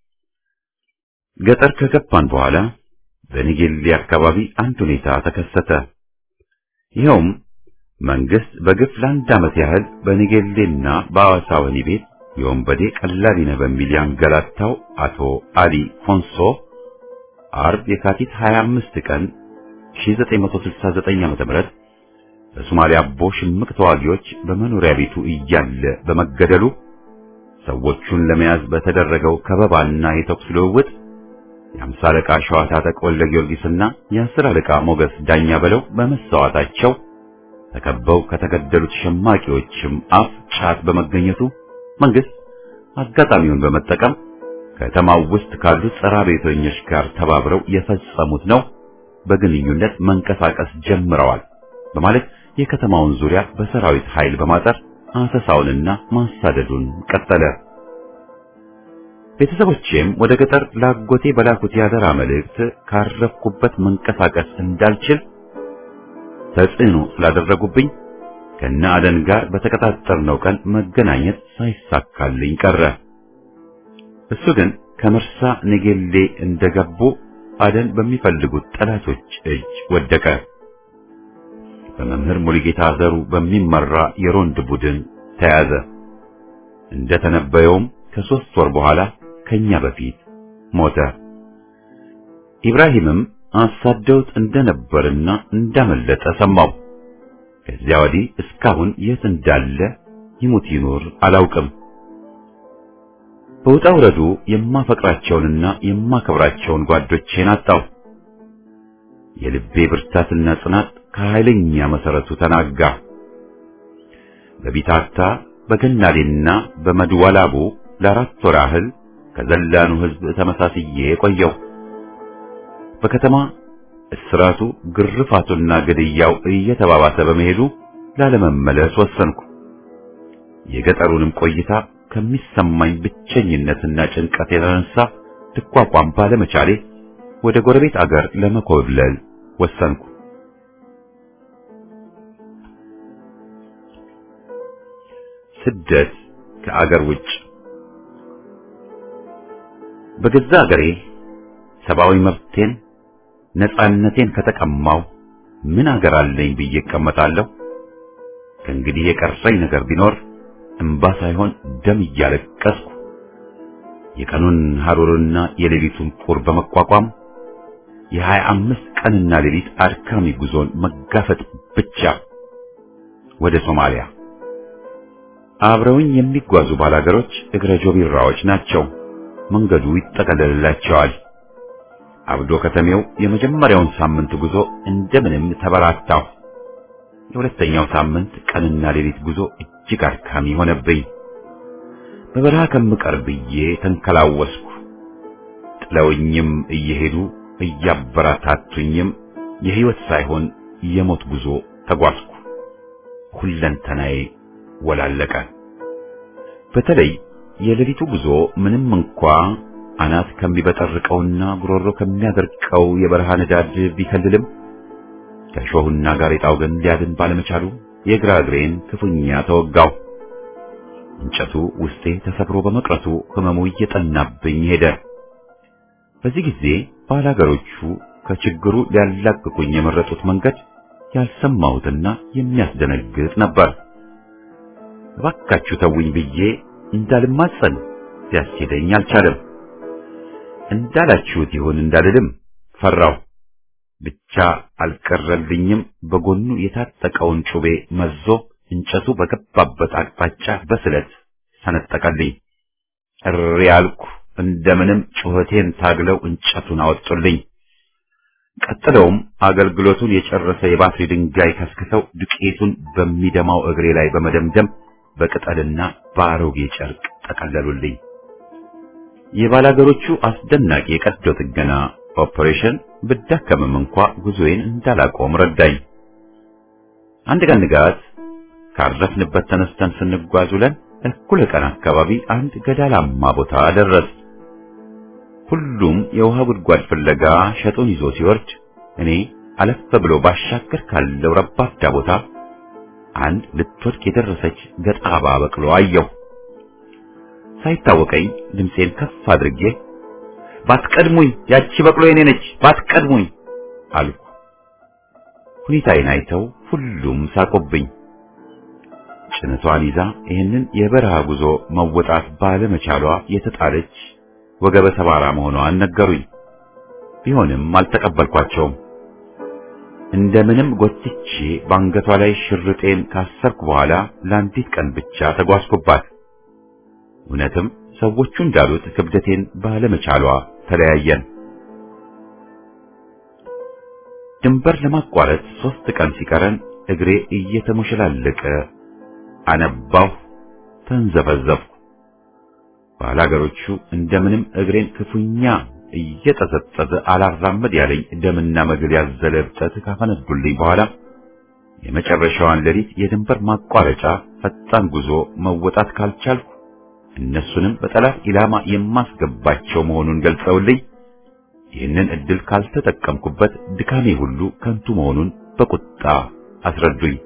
ገጠር ከገባን በኋላ በኒጌሌ አካባቢ አንድ ሁኔታ ተከሰተ። ይኸውም መንግስት በግፍ ለአንድ ዓመት ያህል በኒጌሌና በአዋሳ ወህኒ ቤት የወንበዴ ቀላቢ ነህ በሚል ያንገላታው አቶ አሊ ኮንሶ አርብ የካቲት 25 ቀን 1969 ዓ.ም በሶማሊያ አቦ ሽምቅ ተዋጊዎች በመኖሪያ ቤቱ እያለ በመገደሉ ሰዎቹን ለመያዝ በተደረገው ከበባና የተኩስ ልውውጥ የአምሳ አለቃ ሸዋ ታጠቅ ወልደ ጊዮርጊስና የአስር አለቃ ሞገስ ዳኛ በለው በመሰዋታቸው ተከበው ከተገደሉት ሸማቂዎችም አፍ ጫት በመገኘቱ መንግስት አጋጣሚውን በመጠቀም ከተማው ውስጥ ካሉት ጸረ ቤተኞች ጋር ተባብረው የፈጸሙት ነው፣ በግንኙነት መንቀሳቀስ ጀምረዋል በማለት የከተማውን ዙሪያ በሰራዊት ኃይል በማጠር አሰሳውንና ማሳደዱን ቀጠለ። ቤተሰቦቼም ወደ ገጠር ላጎቴ በላኩት ያደራ መልእክት ካረፍኩበት መንቀሳቀስ እንዳልችል ተጽዕኖ ስላደረጉብኝ ከነ አደን ጋር በተቀጣጠርነው ቀን መገናኘት ሳይሳካልኝ ቀረ። እሱ ግን ከመርሳ ነጌሌ እንደገቡ አደን በሚፈልጉት ጠላቶች እጅ ወደቀ። በመምህር ሙሉጌታ ዘሩ በሚመራ የሮንድ ቡድን ተያዘ። እንደተነበየውም ከሶስት ወር በኋላ ከኛ በፊት ሞተ። ኢብራሂምም አሳደውት እንደነበርና እንዳመለጠ ሰማው። ከዚያ ወዲህ እስካሁን የት እንዳለ ይሙት ይኑር አላውቅም። በውጣ ውረዱ የማፈቅራቸውንና የማከብራቸውን ጓዶቼን አጣው። የልቤ ብርታትና ጽናት ከኃይለኛ መሰረቱ ተናጋ። በቢታታ በገናሌና በመድወላቡ ለአራት ወር ያህል ከዘላኑ ሕዝብ ተመሳስዬ የቆየው በከተማ እስራቱ ግርፋቱና ግድያው እየተባባሰ በመሄዱ ላለመመለስ ወሰንኩ። የገጠሩንም ቆይታ ከሚሰማኝ ብቸኝነትና ጭንቀት የተነሳ ልቋቋም ባለመቻሌ ወደ ጎረቤት አገር ለመኮብለል ወሰንኩ። ስደት ከአገር ውጭ በገዛ አገሬ ሰብአዊ መብቴን ነፃነቴን ከተቀማው ምን አገር አለኝ ብዬ እቀመጣለሁ? ከእንግዲህ የቀረኝ ነገር ቢኖር እምባ ሳይሆን ደም እያለቀስኩ የቀኑን ሐሩርና የሌሊቱን ቁር በመቋቋም የሀያ አምስት ቀንና ሌሊት አድካሚ ጉዞን መጋፈጥ ብቻ ወደ ሶማሊያ። አብረውኝ የሚጓዙ ባላገሮች እግረ ጆቢራዎች ናቸው። መንገዱ ይጠቀለልላቸዋል። አብዶ ከተሜው የመጀመሪያውን ሳምንት ጉዞ እንደምንም ተበራታሁ። የሁለተኛው ሳምንት ቀንና ሌሊት ጉዞ እጅግ አድካሚ ሆነብኝ። በበረሃ ከምቀር ብዬ ተንከላወስኩ። ጥለውኝም እየሄዱ እያበረታቱኝም የሕይወት ሳይሆን የሞት ጉዞ ተጓዝኩ። ሁለንተናዬ ወላለቀ። በተለይ የሌሊቱ ጉዞ ምንም እንኳ አናት ከሚበጠርቀውና ጉሮሮ ከሚያደርቀው የበረሃ ንዳድ ቢከልልም ከሾሁና ጋሬጣው ግን ሊያድን ባለመቻሉ የግራ እግሬን ክፉኛ ተወጋው። እንጨቱ ውስጤ ተሰብሮ በመቅረቱ ህመሙ እየጠናብኝ ሄደ። በዚህ ጊዜ ባላገሮቹ ከችግሩ ሊያላቅቁኝ የመረጡት መንገድ ያልሰማሁትና የሚያስደነግጥ ነበር። እባካችሁ ተውኝ ብዬ እንዳልማጸን ሲያስኬደኝ አልቻለም። እንዳላችሁት ይሁን እንዳልልም ፈራው። ብቻ አልቀረልኝም። በጎኑ የታጠቀውን ጩቤ መዞ እንጨቱ በገባበት አቅጣጫ በስለት ሰነጠቀልኝ። እሪ ያልኩ እንደምንም ጩኸቴን ታግለው እንጨቱን አወጡልኝ። ቀጥለውም አገልግሎቱን የጨረሰ የባትሪ ድንጋይ ከስክተው ዱቄቱን በሚደማው እግሬ ላይ በመደምደም በቅጠልና በአሮጌ ጨርቅ ጠቀለሉልኝ። የባላገሮቹ አስደናቂ የቀዶ ጥገና ኦፕሬሽን ብዳከምም እንኳ ጉዞዬን እንዳላቆም ረዳኝ። አንድ ቀን ንጋት ካረፍንበት ተነስተን ስንጓዝ ውለን እኩለ ቀን አካባቢ አንድ ገዳላማ ቦታ ደረስ። ሁሉም የውሃ ጉድጓድ ፍለጋ ሸጡን ይዞ ሲወርድ እኔ አለፍ ብሎ ባሻገር ካለው ረባዳ ቦታ አንድ ልትወድቅ የደረሰች ገጣባ በቅሎ አየሁ። ሳይታወቀኝ ድምፄን ከፍ አድርጌ ባትቀድሙኝ፣ ያቺ በቅሎ የኔ ነች፣ ባትቀድሙኝ አልኩ። ሁኔታዬን አይተው ሁሉም ሳቁብኝ። ጭነቷን ይዛ ይህንን የበረሃ ጉዞ መወጣት ባለመቻሏ የተጣለች ወገበ ሰባራ መሆኗን ነገሩኝ። ቢሆንም አልተቀበልኳቸውም። እንደምንም ጎትቼ በአንገቷ ላይ ሽርጤን ካሰርኩ በኋላ ለአንዲት ቀን ብቻ ተጓዝኩባት። እውነትም ሰዎቹ እንዳሉት ክብደቴን ባለመቻሏ ተለያየን። ድንበር ለማቋረጥ ሶስት ቀን ሲቀረን እግሬ እየተሞሸላለቀ አነባሁ፣ ተንዘፈዘፍኩ። ባላገሮቹ እንደምንም እግሬን ክፉኛ እየጠዘጠዘ አላራመድ ያለኝ ደምና መግል ያዘለ እብጠት ካፈነዱልኝ በኋላ የመጨረሻዋን ሌሊት የድንበር ማቋረጫ ፈጣን ጉዞ መወጣት ካልቻልኩ እነሱንም በጠላት ኢላማ የማስገባቸው መሆኑን ገልጸውልኝ ይህንን እድል ካልተጠቀምኩበት ድካሜ ሁሉ ከንቱ መሆኑን በቁጣ አስረዱኝ።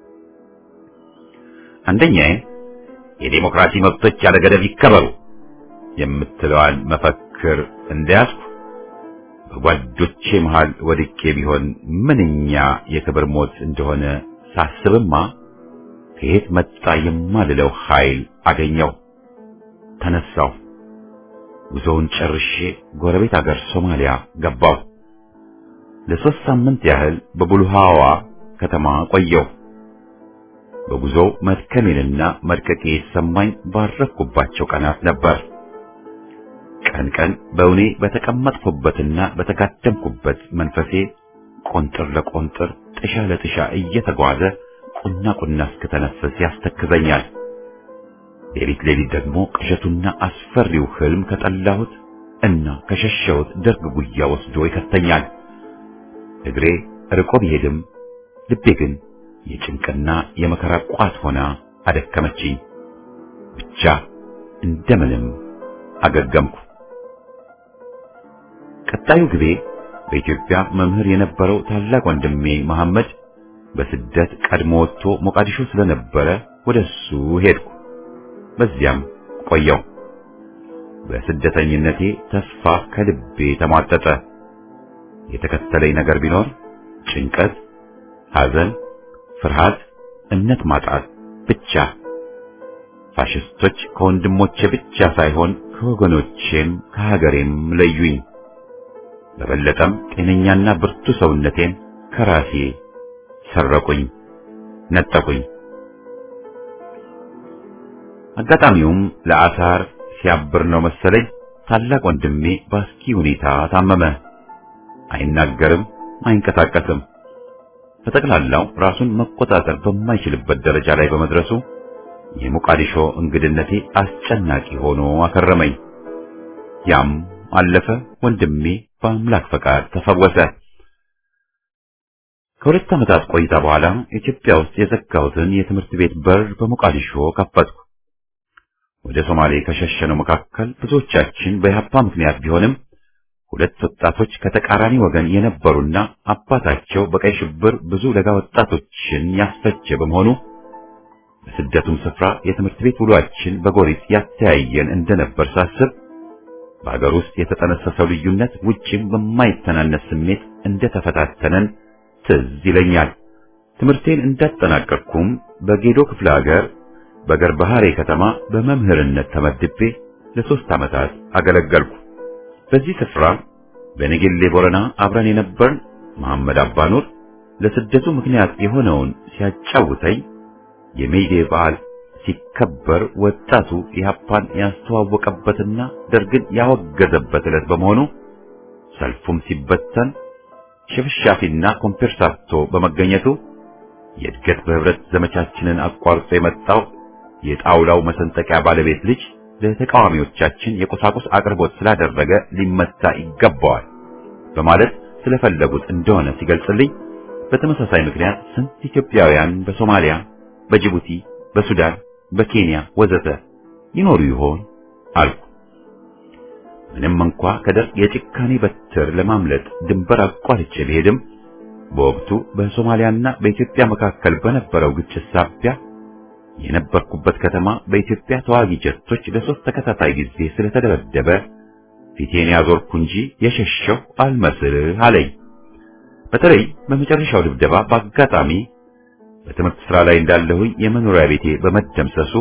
አንደኛዬ የዴሞክራሲ መብቶች ያለ ገደብ ይከበሩ የምትለዋን መፈክር እንደያዝኩ በጓዶቼ መሃል ወድቄ ቢሆን ምንኛ የክብር ሞት እንደሆነ ሳስብማ ከየት መጣ የማልለው ኃይል አገኘው። ተነሳው። ጉዞውን ጨርሼ ጎረቤት አገር ሶማሊያ ገባሁ። ለሶስት ሳምንት ያህል በቡልሃዋ ከተማ ቆየሁ። በጉዞው መድከሜንና መድቀቄ የተሰማኝ ባረፍኩባቸው ቀናት ነበር። ቀን ቀን በእውኔ በተቀመጥኩበትና በተጋደምኩበት መንፈሴ ቆንጥር ለቆንጥር ጥሻ ለጥሻ እየተጓዘ ቁና ቁና እስክተነፍስ ያስተክዘኛል። ሌሊት ሌሊት ደግሞ ቅዠቱና አስፈሪው ህልም ከጠላሁት እና ከሸሸሁት ደርግ ጉያ ወስዶ ይከተኛል። እግሬ ርቆ ቢሄድም ልቤ ግን የጭንቅና የመከራ ቋት ሆና አደከመችኝ። ብቻ እንደምንም አገገምኩ። ቀጣዩ ግቤ በኢትዮጵያ መምህር የነበረው ታላቅ ወንድሜ መሐመድ በስደት ቀድሞ ወጥቶ ሞቃዲሾ ስለነበረ ወደሱ ሄድኩ። በዚያም ቆየው። በስደተኝነቴ ተስፋ ከልቤ ተሟጠጠ። የተከተለኝ ነገር ቢኖር ጭንቀት፣ ሐዘን፣ ፍርሃት፣ እምነት ማጣት ብቻ። ፋሽስቶች ከወንድሞቼ ብቻ ሳይሆን ከወገኖቼም ከሀገሬም ለዩኝ። በበለጠም ጤነኛና ብርቱ ሰውነቴን ከራሴ ሰረቁኝ፣ ነጠቁኝ። አጋጣሚውም ለአሳር ሲያብር ነው መሰለኝ ታላቅ ወንድሜ በአስኪ ሁኔታ ታመመ። አይናገርም፣ አይንቀሳቀስም። በጠቅላላው ራሱን መቆጣጠር በማይችልበት ደረጃ ላይ በመድረሱ የሞቃዲሾ እንግድነቴ አስጨናቂ ሆኖ አከረመኝ። ያም አለፈ። ወንድሜ በአምላክ ፈቃድ ተፈወሰ። ከሁለት ዓመታት ቆይታ በኋላ ኢትዮጵያ ውስጥ የዘጋሁትን የትምህርት ቤት በር በሞቃዲሾ ከፈትኩ። ወደ ሶማሌ ከሸሸነው መካከል ብዙዎቻችን በኢህአፓ ምክንያት ቢሆንም ሁለት ወጣቶች ከተቃራኒ ወገን የነበሩና አባታቸው በቀይ ሽብር ብዙ ለጋ ወጣቶችን ያስፈጀ በመሆኑ በስደቱም ስፍራ የትምህርት ቤት ውሏችን በጎሪጥ ያተያየን እንደነበር ሳስብ በአገር ውስጥ የተጠነሰሰው ልዩነት ውጭም በማይተናነስ ስሜት እንደተፈታተነን ትዝ ይለኛል። ትምህርቴን እንዳጠናቀቅኩም በጌዶ ክፍለ ሀገር በገርባሃሬ ከተማ በመምህርነት ተመድቤ ለሶስት ዓመታት አገለገልኩ። በዚህ ስፍራ በነገሌ ቦረና አብረን የነበርን መሐመድ አባኑር ለስደቱ ምክንያት የሆነውን ሲያጫውተኝ የሜይዴ በዓል ሲከበር ወጣቱ ኢህአፓን ያስተዋወቀበትና ደርግን ያወገዘበት ዕለት በመሆኑ ሰልፉም ሲበተን ሽፍሻፊና ኮምፔርሳቶ በመገኘቱ የእድገት በህብረት ዘመቻችንን አቋርጦ የመጣው የጣውላው መሰንጠቂያ ባለቤት ልጅ ለተቃዋሚዎቻችን የቁሳቁስ አቅርቦት ስላደረገ ሊመታ ይገባዋል በማለት ስለፈለጉት እንደሆነ ሲገልጽልኝ፣ በተመሳሳይ ምክንያት ስንት ኢትዮጵያውያን በሶማሊያ፣ በጅቡቲ፣ በሱዳን፣ በኬንያ ወዘተ ይኖሩ ይሆን አልኩ። ምንም እንኳ ከደርግ የጭካኔ በትር ለማምለጥ ድንበር አቋርጬ ብሄድም በወቅቱ በሶማሊያና በኢትዮጵያ መካከል በነበረው ግጭት ሳቢያ የነበርኩበት ከተማ በኢትዮጵያ ተዋጊ ጀቶች ለሶስት ተከታታይ ጊዜ ስለተደበደበ ፊቴን ያዞርኩ እንጂ የሸሸሁ አልመስልህ አለኝ። በተለይ በመጨረሻው ድብደባ በአጋጣሚ በትምህርት ስራ ላይ እንዳለሁኝ የመኖሪያ ቤቴ በመደምሰሱ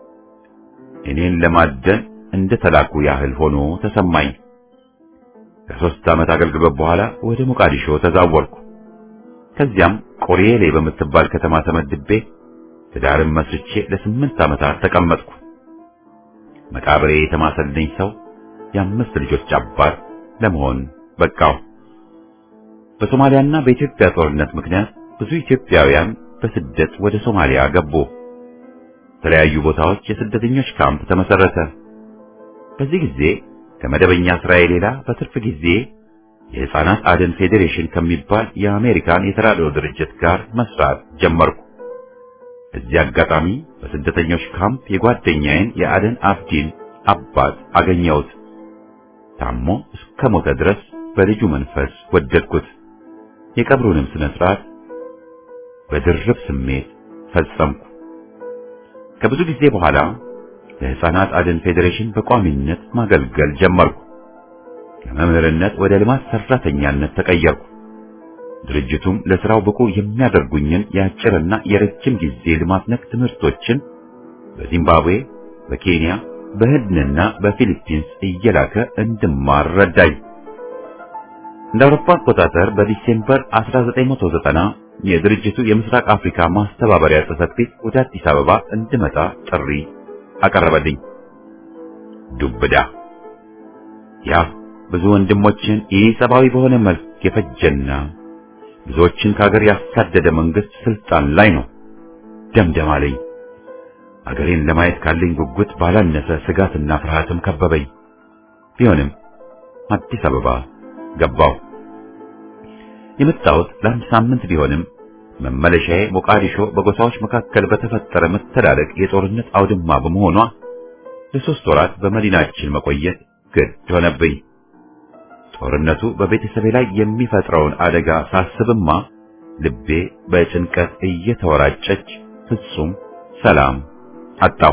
እኔን ለማደን እንደተላኩ ያህል ሆኖ ተሰማኝ። ከሶስት ዓመት አገልግሎት በኋላ ወደ ሞቃዲሾ ተዛወርኩ። ከዚያም ቆሬሌ በምትባል ከተማ ተመድቤ ትዳርን መስርቼ ለስምንት ዓመታት ተቀመጥኩ። መቃብሬ የተማሰልኝ ሰው የአምስት ልጆች አባት ለመሆን በቃው። በሶማሊያና በኢትዮጵያ ጦርነት ምክንያት ብዙ ኢትዮጵያውያን በስደት ወደ ሶማሊያ ገቡ። የተለያዩ ቦታዎች የስደተኞች ካምፕ ተመሰረተ። በዚህ ጊዜ ከመደበኛ ስራዬ ሌላ በትርፍ ጊዜ የሕፃናት አድን ፌዴሬሽን ከሚባል የአሜሪካን የተራድኦ ድርጅት ጋር መስራት ጀመርኩ። እዚህ አጋጣሚ በስደተኞች ካምፕ የጓደኛዬን የአደን አፍዲን አባት አገኘሁት። ታሞ እስከ ሞተ ድረስ በልጁ መንፈስ ወደድኩት። የቀብሩንም ስነ ስርዓት በድርብ ስሜት ፈጸምኩ። ከብዙ ጊዜ በኋላ ለሕፃናት አድን ፌዴሬሽን በቋሚነት ማገልገል ጀመርኩ። ከመምህርነት ወደ ልማት ሰራተኛነት ተቀየርኩ። ድርጅቱም ለስራው ብቁ የሚያደርጉኝን የአጭርና የረጅም ጊዜ ልማት ነክ ትምህርቶችን በዚምባብዌ፣ በኬንያ፣ በህንድና በፊሊፒንስ እየላከ እንድማር ረዳኝ። እንደ አውሮፓ አቆጣጠር በዲሴምበር 1990 የድርጅቱ የምስራቅ አፍሪካ ማስተባበሪያ ጽሕፈት ቤት ወደ አዲስ አበባ እንድመጣ ጥሪ አቀረበልኝ። ዱብዳ ያ ብዙ ወንድሞችን ኢሰብአዊ በሆነ መልክ የፈጀና ብዙዎችን ከሀገር ያሳደደ መንግስት ስልጣን ላይ ነው። ደምደም አለኝ። አገሬን ለማየት ካለኝ ጉጉት ባላነሰ ስጋትና ፍርሃትም ከበበኝ። ቢሆንም አዲስ አበባ ገባው። የመጣሁት ለአንድ ሳምንት ቢሆንም መመለሻዬ ሞቃዲሾ በጎሳዎች መካከል በተፈጠረ መተላለቅ የጦርነት አውድማ በመሆኗ ለሶስት ወራት በመዲናችን መቆየት ግድ ሆነብኝ። ጦርነቱ በቤተሰቤ ላይ የሚፈጥረውን አደጋ ሳስብማ ልቤ በጭንቀት እየተወራጨች ፍጹም ሰላም አጣሁ።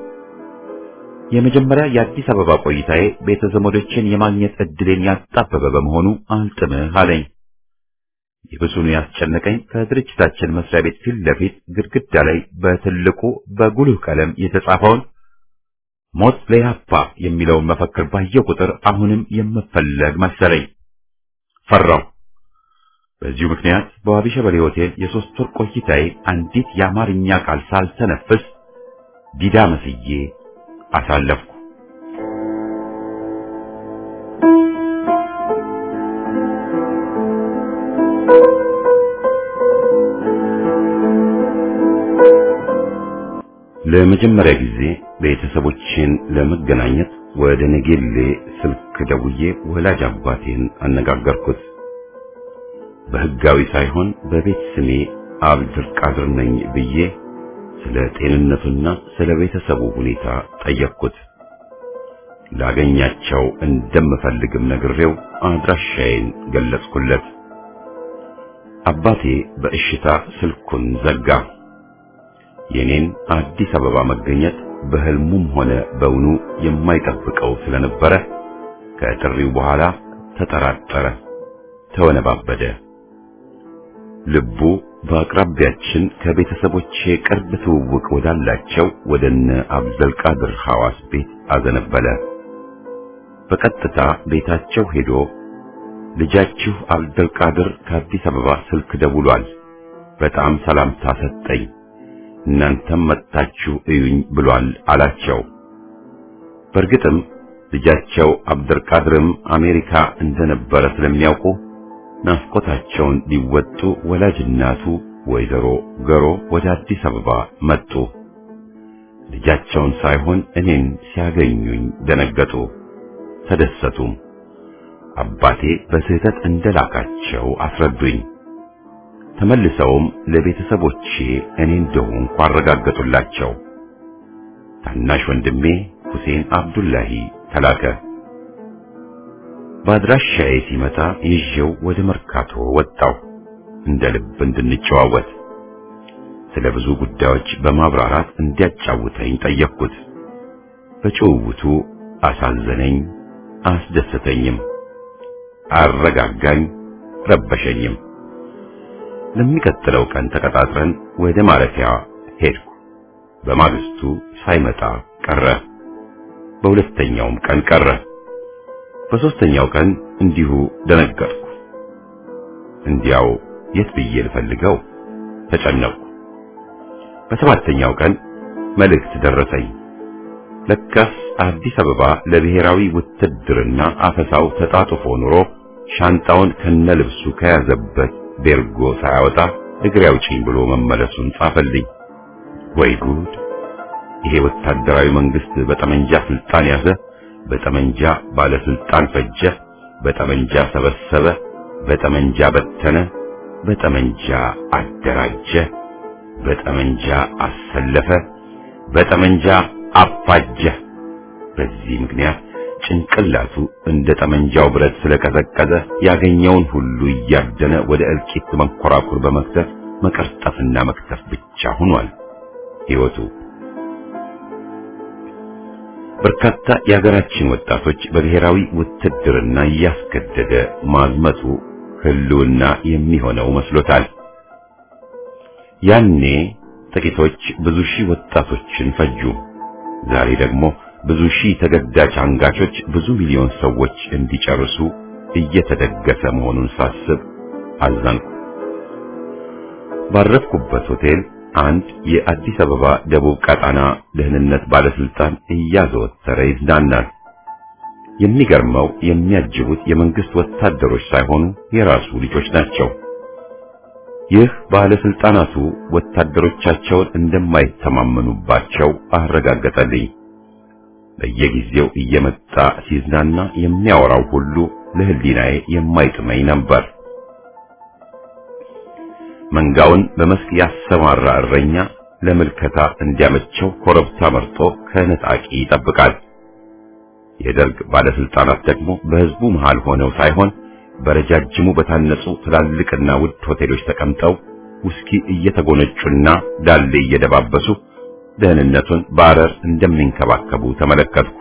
የመጀመሪያ የአዲስ አበባ ቆይታዬ ቤተ ዘመዶችን የማግኘት እድሌን ያጣበበ በመሆኑ አልጥምህ አለኝ። ይብሱኑ ያስጨነቀኝ ከድርጅታችን መስሪያ ቤት ፊት ለፊት ግድግዳ ላይ በትልቁ በጉልህ ቀለም የተጻፈውን ሞት ለያፓ የሚለውን መፈክር ባየው ቁጥር አሁንም የምፈለግ መሰለኝ። ፈራው። በዚሁ ምክንያት በዋቢ ሸበሌ ሆቴል የሶስት ወር ቆይታዬ አንዲት የአማርኛ ቃል ሳልተነፍስ ዲዳ መስዬ አሳለፍኩ። ለመጀመሪያ ጊዜ ቤተሰቦቼን ለመገናኘት ወደ ነጌሌ ስልክ ደውዬ ወላጅ አባቴን አነጋገርኩት። በሕጋዊ ሳይሆን በቤት ስሜ አብድር ቃድር ነኝ ብዬ ስለ ጤንነቱና ስለ ቤተሰቡ ሁኔታ ጠየቅኩት። ላገኛቸው እንደምፈልግም ነግሬው አድራሻዬን ገለጽኩለት። አባቴ በእሽታ ስልኩን ዘጋ። የኔን አዲስ አበባ መገኘት በህልሙም ሆነ በውኑ የማይጠብቀው ስለነበረ ከጥሪው በኋላ ተጠራጠረ፣ ተወነባበደ። ልቡ በአቅራቢያችን ከቤተሰቦቼ ቅርብ ትውውቅ ወዳላቸው ወደነ አብዘልቃድር ሐዋስ ቤት አዘነበለ። በቀጥታ ቤታቸው ሄዶ ልጃችሁ አብደልቃድር ከአዲስ አበባ ስልክ ደውሏል፣ በጣም ሰላምታ ሰጠኝ እናንተም መጥታችሁ እዩኝ ብሏል አላቸው። በእርግጥም ልጃቸው አብደልቃድርም አሜሪካ እንደነበረ ስለሚያውቁ ናፍቆታቸውን ሊወጡ ወላጅ እናቱ ወይዘሮ ገሮ ወደ አዲስ አበባ መጡ። ልጃቸውን ሳይሆን እኔን ሲያገኙኝ ደነገጡ፣ ተደሰቱም። አባቴ በስህተት እንደላካቸው አስረዱኝ። ተመልሰውም ለቤተሰቦቼ እኔ እንደሆንኩ አረጋገጡላቸው። ታናሽ ወንድሜ ሁሴን አብዱላሂ ተላከ። በአድራሻዬ ሲመጣ ይዤው ወደ መርካቶ ወጣው እንደ ልብ እንድንጨዋወት ስለ ብዙ ጉዳዮች በማብራራት እንዲያጫውተኝ ጠየቅኩት። በጭውውቱ አሳዘነኝ፣ አስደሰተኝም፣ አረጋጋኝ፣ ረበሸኝም። ለሚቀጥለው ቀን ተቀጣጥረን ወደ ማረፊያ ሄድኩ። በማግስቱ ሳይመጣ ቀረ። በሁለተኛውም ቀን ቀረ። በሶስተኛው ቀን እንዲሁ ደነገጥኩ። እንዲያው የት ብዬ ልፈልገው ተጨነቅኩ። በሰባተኛው ቀን መልእክት ደረሰኝ። ለካስ አዲስ አበባ ለብሔራዊ ውትድርና አፈሳው ተጣጥፎ ኑሮ ሻንጣውን ከነልብሱ ከያዘበት ቤርጎ ሳያወጣ እግሬ አውጪኝ ብሎ መመለሱን ጻፈልኝ። ወይ ጉድ! ይሄ ወታደራዊ መንግስት በጠመንጃ ስልጣን ያዘ፣ በጠመንጃ ባለስልጣን ፈጀ፣ በጠመንጃ ሰበሰበ፣ በጠመንጃ በተነ፣ በጠመንጃ አደራጀ፣ በጠመንጃ አሰለፈ፣ በጠመንጃ አፋጀ። በዚህ ምክንያት ጭንቅላቱ እንደ ጠመንጃው ብረት ስለቀዘቀዘ ያገኘውን ሁሉ እያደነ ወደ እልቂት መንኮራኩር በመክተፍ መቀርጠፍና መክተፍ ብቻ ሆኗል ሕይወቱ። በርካታ የሀገራችን ወጣቶች በብሔራዊ ውትድርና እያስገደደ ማዝመቱ ህልውና የሚሆነው መስሎታል። ያኔ ጥቂቶች ብዙ ሺህ ወጣቶችን ፈጁ። ዛሬ ደግሞ ብዙ ሺህ ተገዳጅ አንጋቾች ብዙ ሚሊዮን ሰዎች እንዲጨርሱ እየተደገሰ መሆኑን ሳስብ አዘንኩ። ባረፍኩበት ሆቴል አንድ የአዲስ አበባ ደቡብ ቀጣና ደህንነት ባለስልጣን እያዘወተረ ይዝናናል። የሚገርመው የሚያጅቡት የመንግስት ወታደሮች ሳይሆኑ የራሱ ልጆች ናቸው። ይህ ባለስልጣናቱ ወታደሮቻቸውን እንደማይተማመኑባቸው አረጋገጠልኝ። በየጊዜው እየመጣ ሲዝናና የሚያወራው ሁሉ ለህሊናዬ የማይጥመኝ ነበር። መንጋውን በመስክ ያሰማራ እረኛ ለምልከታ እንዲያመቸው ኮረብታ መርጦ ከነጣቂ ይጠብቃል። የደርግ ባለስልጣናት ደግሞ በህዝቡ መሃል ሆነው ሳይሆን በረጃጅሙ በታነጹ ትላልቅና ውድ ሆቴሎች ተቀምጠው ውስኪ እየተጎነጩና ዳሌ እየደባበሱ ደህንነቱን በአረር እንደሚንከባከቡ ተመለከትኩ።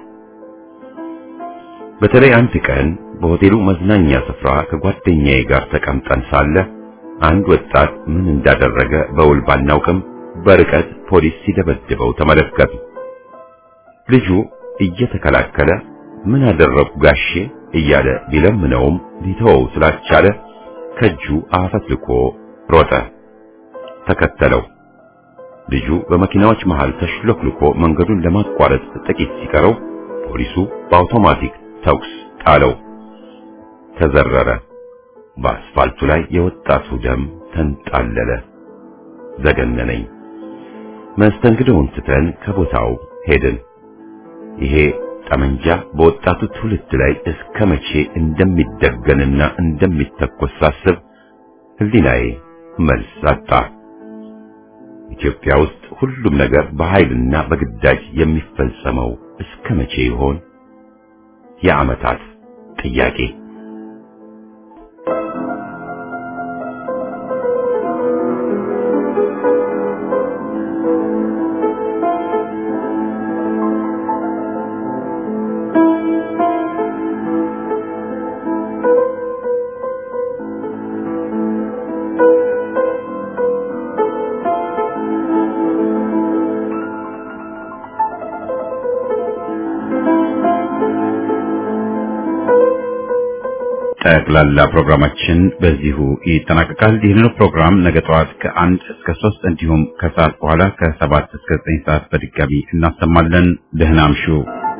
በተለይ አንድ ቀን በሆቴሉ መዝናኛ ስፍራ ከጓደኛዬ ጋር ተቀምጠን ሳለ አንድ ወጣት ምን እንዳደረገ በውል ባናውቅም በርቀት ፖሊስ ሲደበድበው ተመለከቱ። ልጁ እየተከላከለ ምን አደረግኩ ጋሼ እያለ ቢለምነውም ሊተወው ስላልቻለ ከእጁ አፈትልኮ ሮጠ። ተከተለው። ልጁ በመኪናዎች መሃል ተሽሎክልኮ መንገዱን ለማቋረጥ ጥቂት ሲቀረው ፖሊሱ በአውቶማቲክ ተኩስ ጣለው። ተዘረረ። በአስፋልቱ ላይ የወጣቱ ደም ተንጣለለ። ዘገነነኝ። መስተንግዶውን ትተን ከቦታው ሄድን። ይሄ ጠመንጃ በወጣቱ ትውልድ ላይ እስከ መቼ እንደሚደገንና እንደሚተኮስ ሳስብ ህሊናዬ መልስ አጣ። ኢትዮጵያ ውስጥ ሁሉም ነገር በኃይልና በግዳጅ የሚፈጸመው እስከ መቼ ይሆን? የዓመታት ጥያቄ። ጠቅላላ ፕሮግራማችን በዚሁ ይጠናቀቃል። ይህንኑ ፕሮግራም ነገ ጠዋት ከአንድ እስከ ሶስት እንዲሁም ከሰዓት በኋላ ከሰባት እስከ ዘጠኝ ሰዓት በድጋሚ እናሰማለን። ደህና አምሹ።